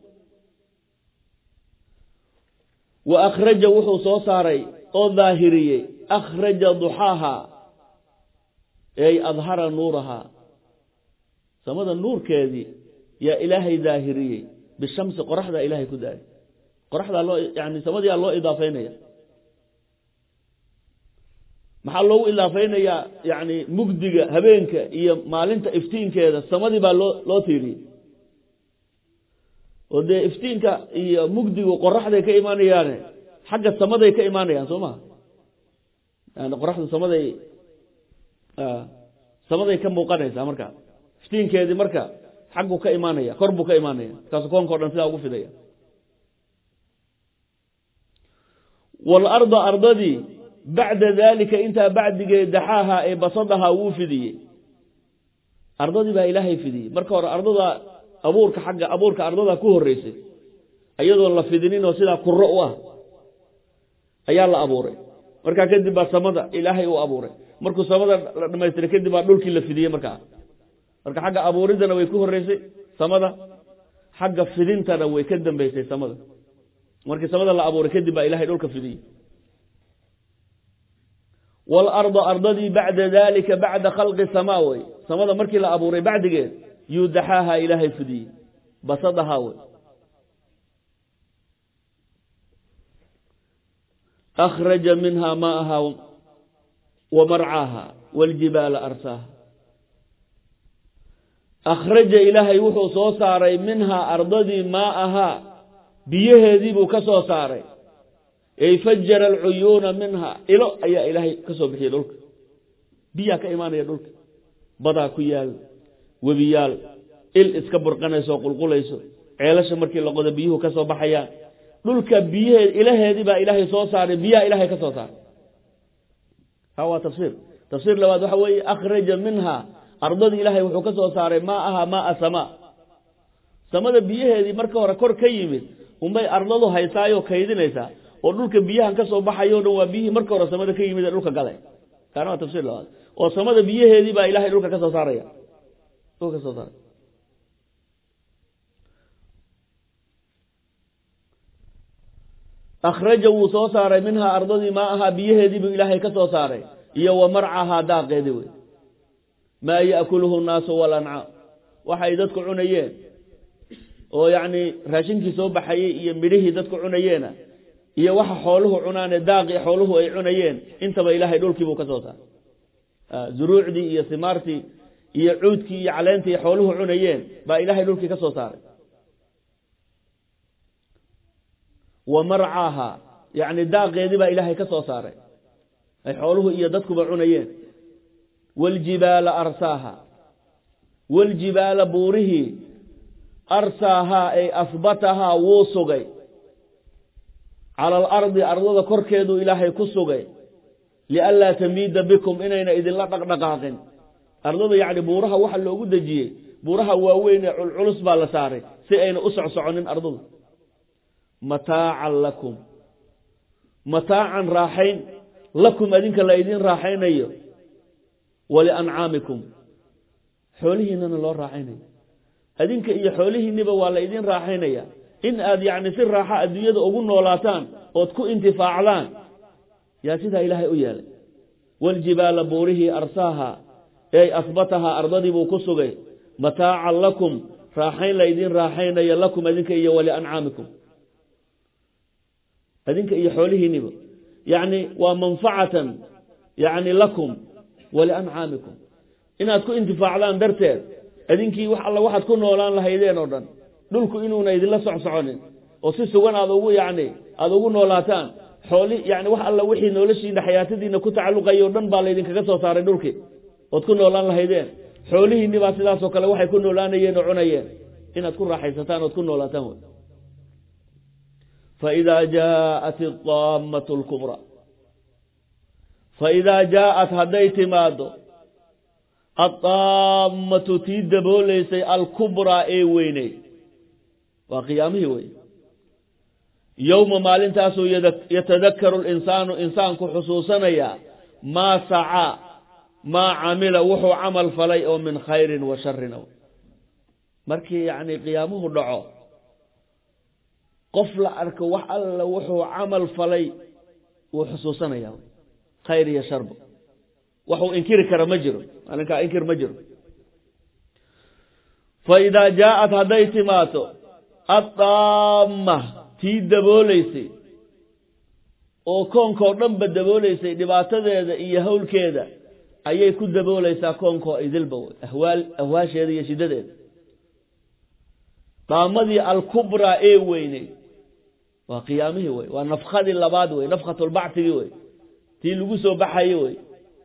wa akhraja wuxuu soo saaray oo daahiriyey akhraja duxaahaa ey adhara nuurahaa samada nuurkeedii yaa ilaahay daahiriyey bishamsi qoraxdaa ilaahay ku daahir qoraxdaa loo yani samadiyaa loo idaafeynaya maxaa loogu idaafeynayaa yani mugdiga habeenka iyo maalinta iftiinkeeda samadii baa loo loo tiiriyey oo dee iftiinka iyo mugdigu qoraxday ka imaanayaane xagga samaday ka imaanayaan soo maha yani qoraxda samaday samaday ka muuqanaysaa marka iftiinkeedii marka xagguu ka imaanaya kor buu ka imaanaya markaasu koonka o dhan sidaa ugu fidaya waalarda ardadii bacda daalika intaa bacdigeed daxaaha ee basadahaa wuu fidiyey ardadii baa ilaahay fidiyey marka hore ardada abuurka xagga abuurka ardada ku horreysay iyadoon la fidinin oo sidaa kuro u ah ayaa la abuuray markaa kadib baa samada ilaahay uu abuuray markuu samada la dhamaystiray kadib baa dhulkii la fidiyey markaa marka xagga abuuriddana way ku horreysay samada xagga fidintana way ka dambeysay samada markii samada la abuuray kadib baa ilahay dhulka fidiyey waalarda ardadii bacda dalika bacda khalqi samaa wey samada markii la abuuray bacdigeed yuu daxaaha ilaahay fidiyey basadahaa wey akhraja minha maaha wa marcaaha waaljibaala arsaaha akhraja ilaahay wuxuu soo saaray minhaa ardadii maa'ahaa biyaheedii buu ka soo saaray ey fajara alcuyuuna minha ilo ayaa ilaahay ka soo bixiyey dhulka biyaa ka imaanaya dhulka badaa ku yaal webiyaal il iska burqanayso oo qulqulayso ceelasha markii la qodo biyuhu ka soo baxayaan dhulka biyaheed ilaheedii baa ilaahay soo saaray biyaha ilaahay ka soo saaray ha waa tafsiir tafsiir labaad waxa weeye akhraja minha ardadii ilaahay wuxuu ka soo saaray maa aha maaa samaa samada biyaheedii marka hore kor ka yimid unbay ardadu haysaayoo kaydinaysaa oo dhulka biyahan ka soo baxayo o dhan waa biyihii marka hore samada ka yimid ee dhulka galay kaana waa tafsiir labaad oo samada biyaheedii baa ilahay dhulka ka soo saaraya dhulka ka soo saaray akhraja wuu soo saaray minhaa ardadii maa ahaa biyaheedii buu ilaahay ka soo saaray iyo wa marcahaa daaqeedii wey maa yaakuluhu nnaasu walancaam waxay dadku cunayeen oo yacni raashinkii soo baxayey iyo midhihii dadku cunayeena iyo waxa xooluhu cunaane daaqii xooluhu ay cunayeen intaba ilaahay dhulkii buu ka soo saaray zuruucdii iyo simaartii iyo cuudkii iyo caleentii xooluhu cunayeen baa ilaahay dhulkii ka soo saaray wa marcaaha yacni daaqeedii baa ilaahay ka soo saaray ay xooluhu iyo dadkuba cunayeen waaljibaala arsaaha waaljibaala buurihii arsaahaa ay asbatahaa wuu sugay cala alardi ardada korkeeduu ilaahay ku sugay lianlaa tamiida bikum inayna idinla dhaqdhaqaaqin ardada yacni buuraha waxa loogu dejiyey buuraha waaweyn ee culculus baa la saaray si ayna u socsoconin ardadu mataacan lakum mataacan raaxayn lakum adinka la idin raaxaynayo waliancaamikum xoolihiinana loo raaxaynayo adinka iyo xoolihiinniba waa la idin raaxaynaya in aad yacni si raaxa adduunyada ugu noolaataan ood ku intifaacdaan yaa sidaa ilaahay u yeelay waaljibaala buurihii arsaaha ey asbatahaa ardadii buu ku sugay mataacan lakum raaxayn la idin raaxaynaya lakum adinka iyo waliancaamikum adinka iyo xoolihiinniba yacni waa manfacatan yacni lakum waliancaamikum inaad ku intifaacdaan darteed adinkii wax alla waxaad ku noolaan lahaydeen oo dhan dhulku inuuna idinla socsoconin oo si sugan aad ugu yacni aada ugu noolaataan xooli yani wax alla wixii noloshiina xayaatadiina ku tacalluqaya o dhan baa laydinkaga soo saaray dhulkii ood ku noolaan lahaydeen xoolihiinni baa sidaasoo kale waxay ku noolaanayeen oo cunayeen inaad ku raaxaysataan ood ku noolaataan wey faidaa jaaءat اdaamatu اlkubra faidaa jaaءat hadday timaado addaamatu tii dabooleysay alkubraa ee weyney waa qiyaamihii wey yowma maalintaasuu yatadakaru linsaanu insaanku xusuusanayaa maa sacaa maa camila wuxuu camal falay oo min khayrin wa sharin markii yacni qiyaamuhu dhaco qof la arko wax alla wuxuu camal falay wuu xusuusanayaa khayr iyo sharba waxuu inkiri kara ma jiro maalinkaa inkir ma jiro fa idaa jaaءat hadday timaato addaama tii dabooleysay oo koonkoo dhanba dabooleysay dhibaatadeeda iyo hawlkeeda ayay ku dabooleysaa koonkoo idilba wey ahwaal ahwaasheeda iyo shiddadeeda daamadii alkubraa ee weyney waa qiyaamihii wey waa nafkadii labaad wey nafkatulbactigii wey tii lagu soo baxaye wey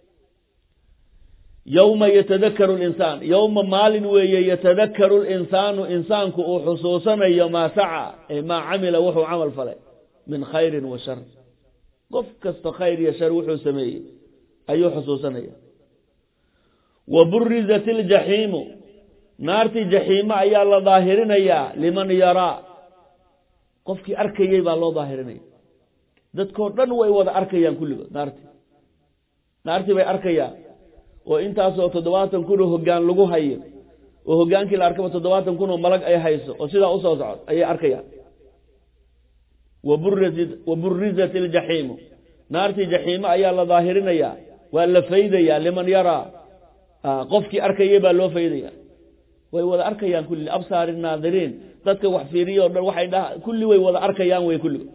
yowma yatadakaru linsaan yowma maalin weeye yatadakaru linsaanu insaanku uu xusuusanayo maa saca ay maa camila wuxuu camal falay min khayrin wa shar qof kasta khayr iyo shar wuxuu sameeyey ayuu xusuusanaya wa burizat iljaxiimu naartii jaxiimo ayaa la daahirinayaa liman yaraa qofkii arkayey baa loo daahirinaya dadkoo dhan way wada arkayaan kulligood naartii naartii bay arkayaan oo intaasoo toddobaatan kun oo hoggaan lagu hayo oo hoggaankii la arkaba toddobaatan kun oo malag ay hayso oo sidaa usoo socod ayay arkayaan wa burizat iljaxiimu naartii jaxiimo ayaa la daahirinayaa waa la faydayaa liman yaraa qofkii arkayay baa loo faydaya way wada arkayaan kulli absaari naadiriin dadka wax fiiriya o dhan waxay dha kulli way wada arkayaan wey kulligo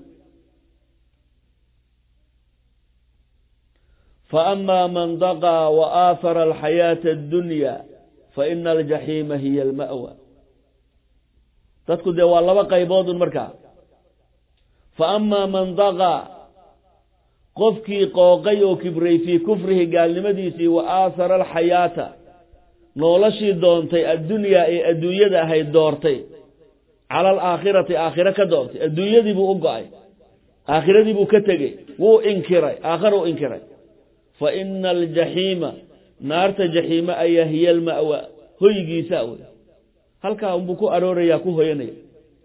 faama man daqaa wa aahara alxayaata addunya faina aljaxiima hiya alma'wa dadku dee waa laba qayboodun markaa faamaa man daqaa qofkii qooqay oo kibray fii kufrihi gaalnimadiisii wa aahara alxayaata noolashii doontay addunyaa ee adduunyada ahayd doortay cala alaakhirati aakhiro ka doortay adduunyadii buu u go-ay aakhiradii buu ka tegey wuu inkiray aakhara u inkiray fa ina aljaxiima naarta jaxiime ayaa hiya alma'wa hoygiisa wey halkaa unbuu ku aroorayaa ku hoyanaya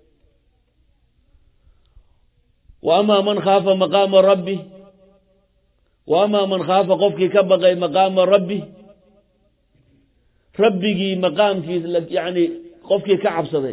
wa amaa man khaafa maqaama rabbi wa amaa man khaafa qofkii ka baqay maqaama rabbi rabbigii maqaamkiis yacni qofkii ka cabsaday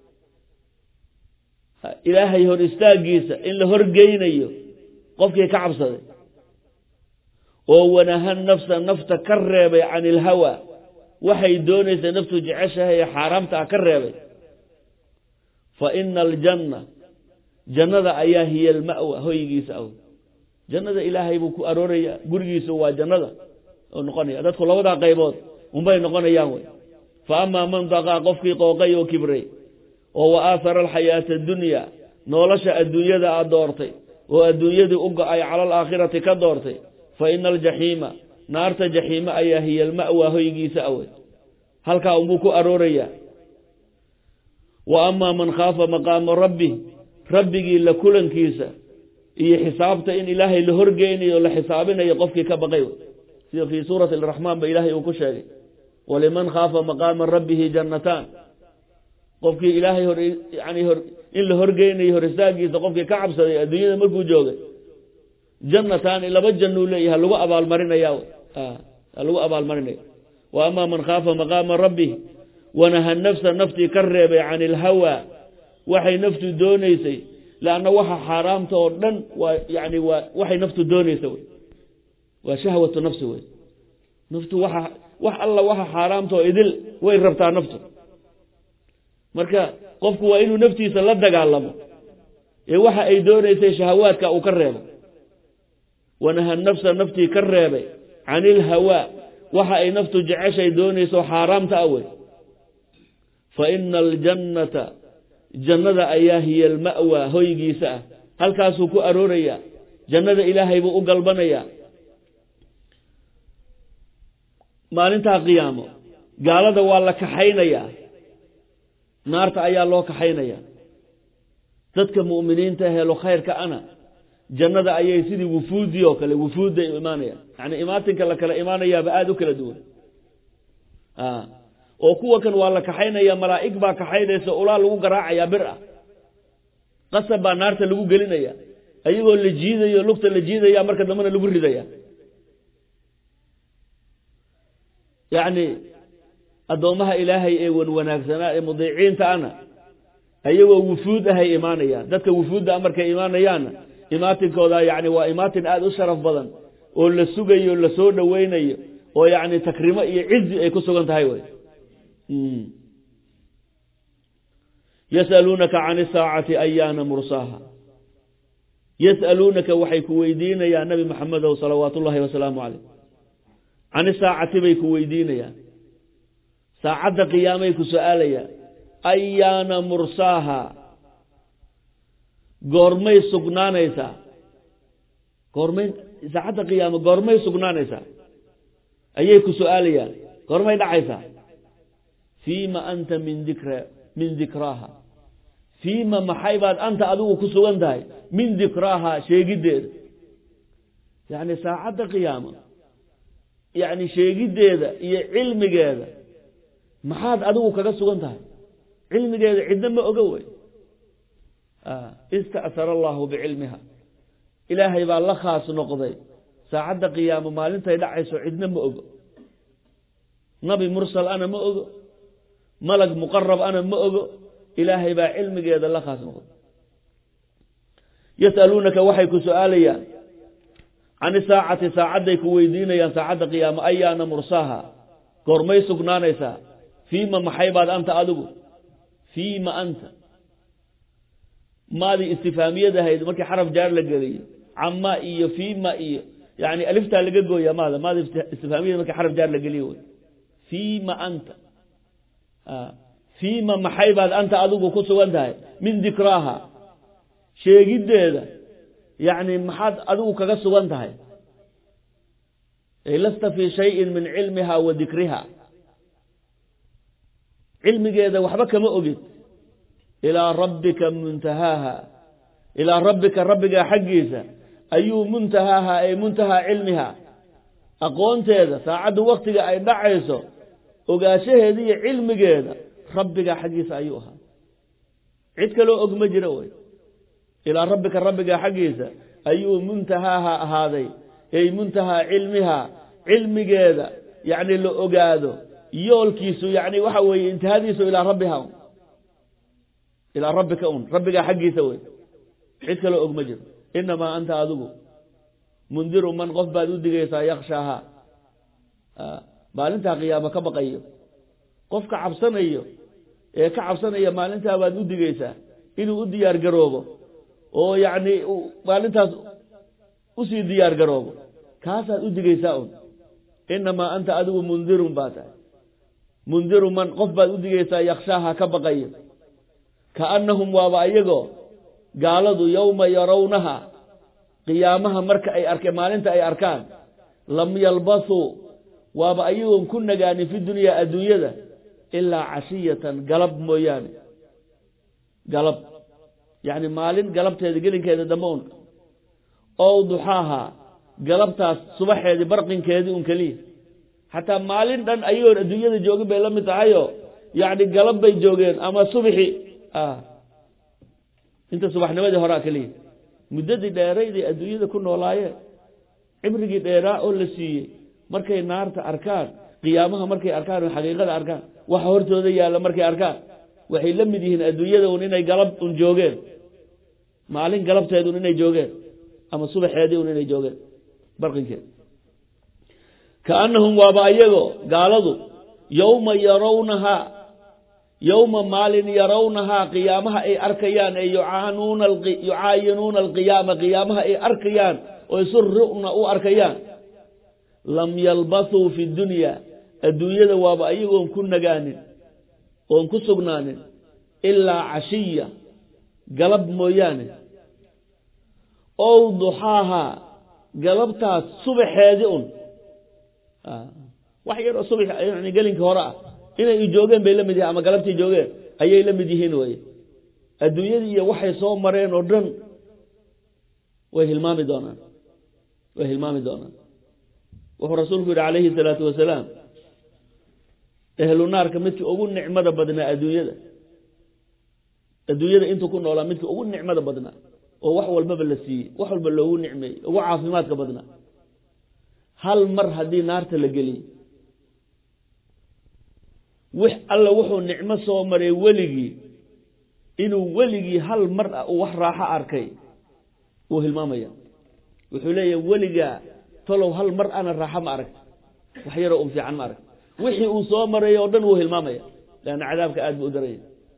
ilaahay hor istaagiisa in la horgeynayo qofkii ka cabsaday oo wanaha nafsa nafta ka reebay can ilhawa waxay doonaysa naftu jeceshahay ee xaaraamta ah ka reebay fa ina aljanna jannada ayaa hiya alma'wa hoygiisa aw jannada ilaahay buu ku arooraya gurigiisu waa jannada oo noqonaya dadku labadaa qaybood unbay noqonayaan wey fa amaa man daqaa qofkii qooqay oo kibray oo wa aahara alxayaata addunya nolosha adduunyada a doortay oo adduunyadii u go-ay cala alaakhirati ka doortay fa ina aljaxiima naarta jaxiime ayaa hiya alma'wa hoygiisa awey halkaa unbuu ku aroorayaa wa amaa man khaafa maqaama rabbi rabbigii la kulankiisa iyo xisaabta in ilaahay la horgeynayo o la xisaabinayo qofkii ka baqay sida fii suurati araxmaan ba ilaahay uu ku sheegay waliman khaafa maqaama rabbihi jannataan qofkii ilaahay hor yani hor in la horgeynayo hor istaagiisa qofkii ka cabsaday adduunyada markuu joogay jannataani laba jannuu leeyahay lagu abaalmarinaya lagu abaalmarinaya wa amaa man khaafa maqaama rabbih wanaha nafsa naftii ka reebay can ilhawa waxay naftu doonaysay leanna waxa xaaraamta oo dhan waa yani waa waxay naftu doonaysa wey waa shahwatu nafsi wey naftu waxa wax alla waxa xaaraamta oo idil way rabtaa naftu marka qofku waa inuu naftiisa la dagaalamo ee waxa ay doonaysay shahawaadka uu ka reebo wanaha nafsa naftii ka reebay can ilhawaa waxa ay naftu jeceshay doonayso xaaraamta ah wey fa ina aljannata jannada ayaa hiya alma'wa hoygiisa ah halkaasuu ku aroorayaa jannada ilaahay buu u galbanayaa maalintaa qiyaamo gaalada waa la kaxaynayaa naarta ayaa loo kaxaynayaa dadka mu'miniinta helo khayrka ana jannada ayay sidii wufuudii oo kale wufuudday imaanayaan yani imaatinka la kala imaanayaaba aada u kala duwan oo kuwa kan waa la kaxaynaya malaa'ig baa kaxaynaysa ulaa lagu garaacayaa bir ah qasab baa naarta lagu gelinaya ayagoo la jiidayo lugta la jiidaya marka dambena lagu ridaya yacni addoommaha ilaahay ee wan wanaagsanaa ee mudiiciinta ana ayagoo wufuud ahay imaanayaan dadka wufuudda markay imaanayaanna imaatinkooda yani waa imaatin aada u sharaf badan oo la sugayo la soo dhoweynayo oo yacni takrimo iyo cizi ay ku sugan tahay wey yas'aluunaka can isaacati ayaana mursaaha yas'aluunaka waxay ku weydiinayaan nabi maxamedow salawaat ullahi wasalaamu caleyh can isaacati bay ku weydiinayaan saacadda qiyaamay ku su-aalayaan ayaana mursaaha goormay sugnaanaysaa goormay saacadda qiyaamo goormay sugnaanaysaa ayay ku su-aalayaan goormay dhacaysaa fiima anta min dikra min dikraaha fiima maxay baad anta adigu ku sugan tahay min dikraaha sheegiddeeda yacni saacadda qiyaamo yacni sheegiddeeda iyo cilmigeeda maxaad adigu kaga sugan tahay cilmigeeda cidna ma oga wey ista'sara allahu bicilmiha ilaahay baa la khaas noqday saacadda qiyaamo maalintay dhacayso cidna ma ogo nabi mursal ana ma ogo malag muqarab ana ma ogo ilaahay baa cilmigeeda la khaas noqday yas'aluunaka waxay ku su-aalayaan can isaacati saacadday ku weydiinayaan saacadda qiyaamo ayaana mursaaha goormay sugnaanaysaa fiima maxay baad anta adigu fiima anta maadii istifaamiyad ahayd markii xaraf jaar la geliyo cama iyo fiima iyo yani aliftaa laga gooya maada maadi istifaamiyad markii xaraf jaar la geliyo wey fiima anta fiima maxay baad anta adigu ku sugan tahay min dikraaha sheegiddeeda yacni maxaad adigu kaga sugan tahay lasta fii shayin min cilmiha wa dikriha cilmigeeda waxba kama ogid ilaa rabbika muntahaaha ilaa rabbika rabbigaa xaggiisa ayuu muntahaaha ay muntahaa cilmiha aqoonteeda saacaddu waktiga ay dhacayso ogaanshaheeda iyo cilmigeeda rabbigaa xaggiisa ayuu ahaa cid kaloo og ma jiro wey ilaa rabbika rabbigaa xaggiisa ayuu muntahaaha ahaaday ay muntahaa cilmiha cilmigeeda yacni la ogaado yoolkiisu yani waxa weeye intihadiisu ilaa rabbiha un ilaa rabbika un rabbigaa xaggiisa wey cid kaloo og ma jiro inamaa anta adigu mundiru man qof baad u digaysaa yakshaaha maalintaa qiyaamo ka baqayo qofka cabsanayo ee ka cabsanaya maalintaa baad u digaysaa inuu u diyaar garoobo oo yacni maalintaas usii diyaar garoobo kaasaad u digaysaa un inamaa anta adigu mundirun baa tahay mundiru man qof baad u digaysaa yakshaaha ka baqayo kaannahum waaba ayagoo gaaladu yowma yarawnaha qiyaamaha marka ay arkeen maalinta ay arkaan lam yalbasuu waaba ayagoon ku nagaanin fi dunyaa adduunyada ilaa cashiyatan galab mooyaane galab yacni maalin galabteeda gelinkeeda dambe un ow duxaaha galabtaas subaxeedii barqinkeedii un keliya xataa maalin dhan ayagoon adduunyada joogin bay la mid tahayoo yacni galab bay joogeen ama subxi inta subaxnimadii horaa keliya muddadii dheerayday adduunyada ku noolaayeen cibrigii dheeraa oo la siiyey markay naarta arkaan qiyaamaha markay arkaan oo xaqiiqada arkaan waxa hortooda yaalla markay arkaan waxay la mid yihiin adduunyada un inay galab un joogeen maalin galabteed un inay joogeen ama subaxeedii un inay joogeen barqinkeed kaanahum waaba ayagoo gaaladu yowma yarawnahaa yowma maalin yarawnahaa qiyaamaha ay arkayaan ee yucaanuuna yucaayinuuna alqiyaama qiyaamaha ay arkayaan oo isu ru'na u arkayaan lam yalbathuu fi dunya adduunyada waaba ayagoon ku nagaanin oon ku sugnaanin ilaa cashiya galab mooyaane ow duxaahaa galabtaas subaxeedi un wax yaroo subax yani gelinkii hore ah inay joogeen bay la mid yihiin ama galabtii joogeen ayay la mid yihiin weye adduunyadii iyo waxay soo mareen oo dhan way hilmaami doonaan way hilmaami doonaan wuxuu rasuulku yidhi calayhi salaatu wasalaam ehlu naarka midkii ugu nicmada badnaa adduunyada adduunyada intuu ku noolaa midkii ugu nicmada badnaa oo wax walbaba la siiyey wax walba loogu nicmeeyey ugu caafimaadka badnaa hal mar haddii naarta la geliyo wix alla wuxuu nicmo soo maray weligii inuu weligii hal mar ah uu wax raaxo arkay wuu hilmaamaya wuxuu leeyahay weligaa talow hal mar ana raaxo ma aragta wax yaroo un fiican ma aragta wixii uu soo maray oo dhan wuu hilmaamaya leanna cadaabka aad buu u daraya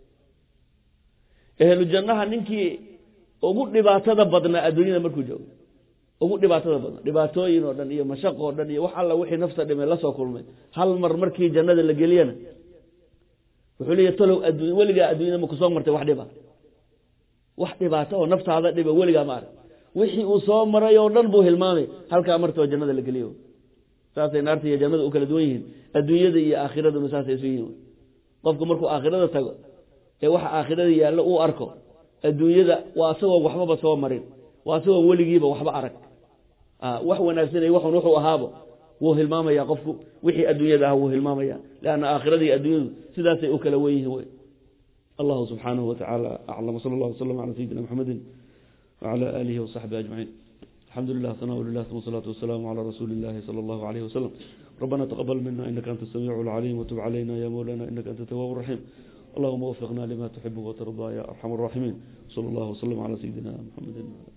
ehlu jannaha ninkii ugu dhibaatada badnaa adduunyada markuu joogo ugu dhibaatada badnaa dhibaatooyin oo dhan iyo mashaq oo dhan iyo wax alla wixii nafta dhimay la soo kulmay hal mar markii jannada la geliyana wuxuu leeyahy talow adduuny weligaa adduunyada ma kusoo martay wax dhiba wax dhibaato oo naftaada dhiba weligaa ma arag wixii uu soo maray oo dhan buu hilmaamay halkaa martoo jannada la geliyo saasay naarta iyo jannada u kala duwan yihiin adduunyada iyo aakhiraduna saasay isu yihiin qofku markuu aakhirada tago ee waxa aakhirada yaallo uu arko adduunyada waa asagoo waxbaba soo marin waa asagoo weligiiba waxba arag wax wanaagsanay waxun wuxuu ahaabo wuu hilmaamaya qofku wixii adduunyada ah wuu hilmaamaya leanna aakhiradii adduunyadu sidaasay u kala wen yihiin wey allahu subxaanahu watacaala aclam wsala allah wasalam cala sayidina maxamedin wcala aalihi wasaxbihi ajmaciin الحمد لله ثناء لله ثم الصلاة والسلام على رسول الله صلى الله عليه وسلم ربنا تقبل منا إنك أنت السميع العليم وتب علينا يا مولانا إنك أنت التواب الرحيم اللهم وفقنا لما تحب وترضى يا أرحم الراحمين صلى الله وسلم على سيدنا محمد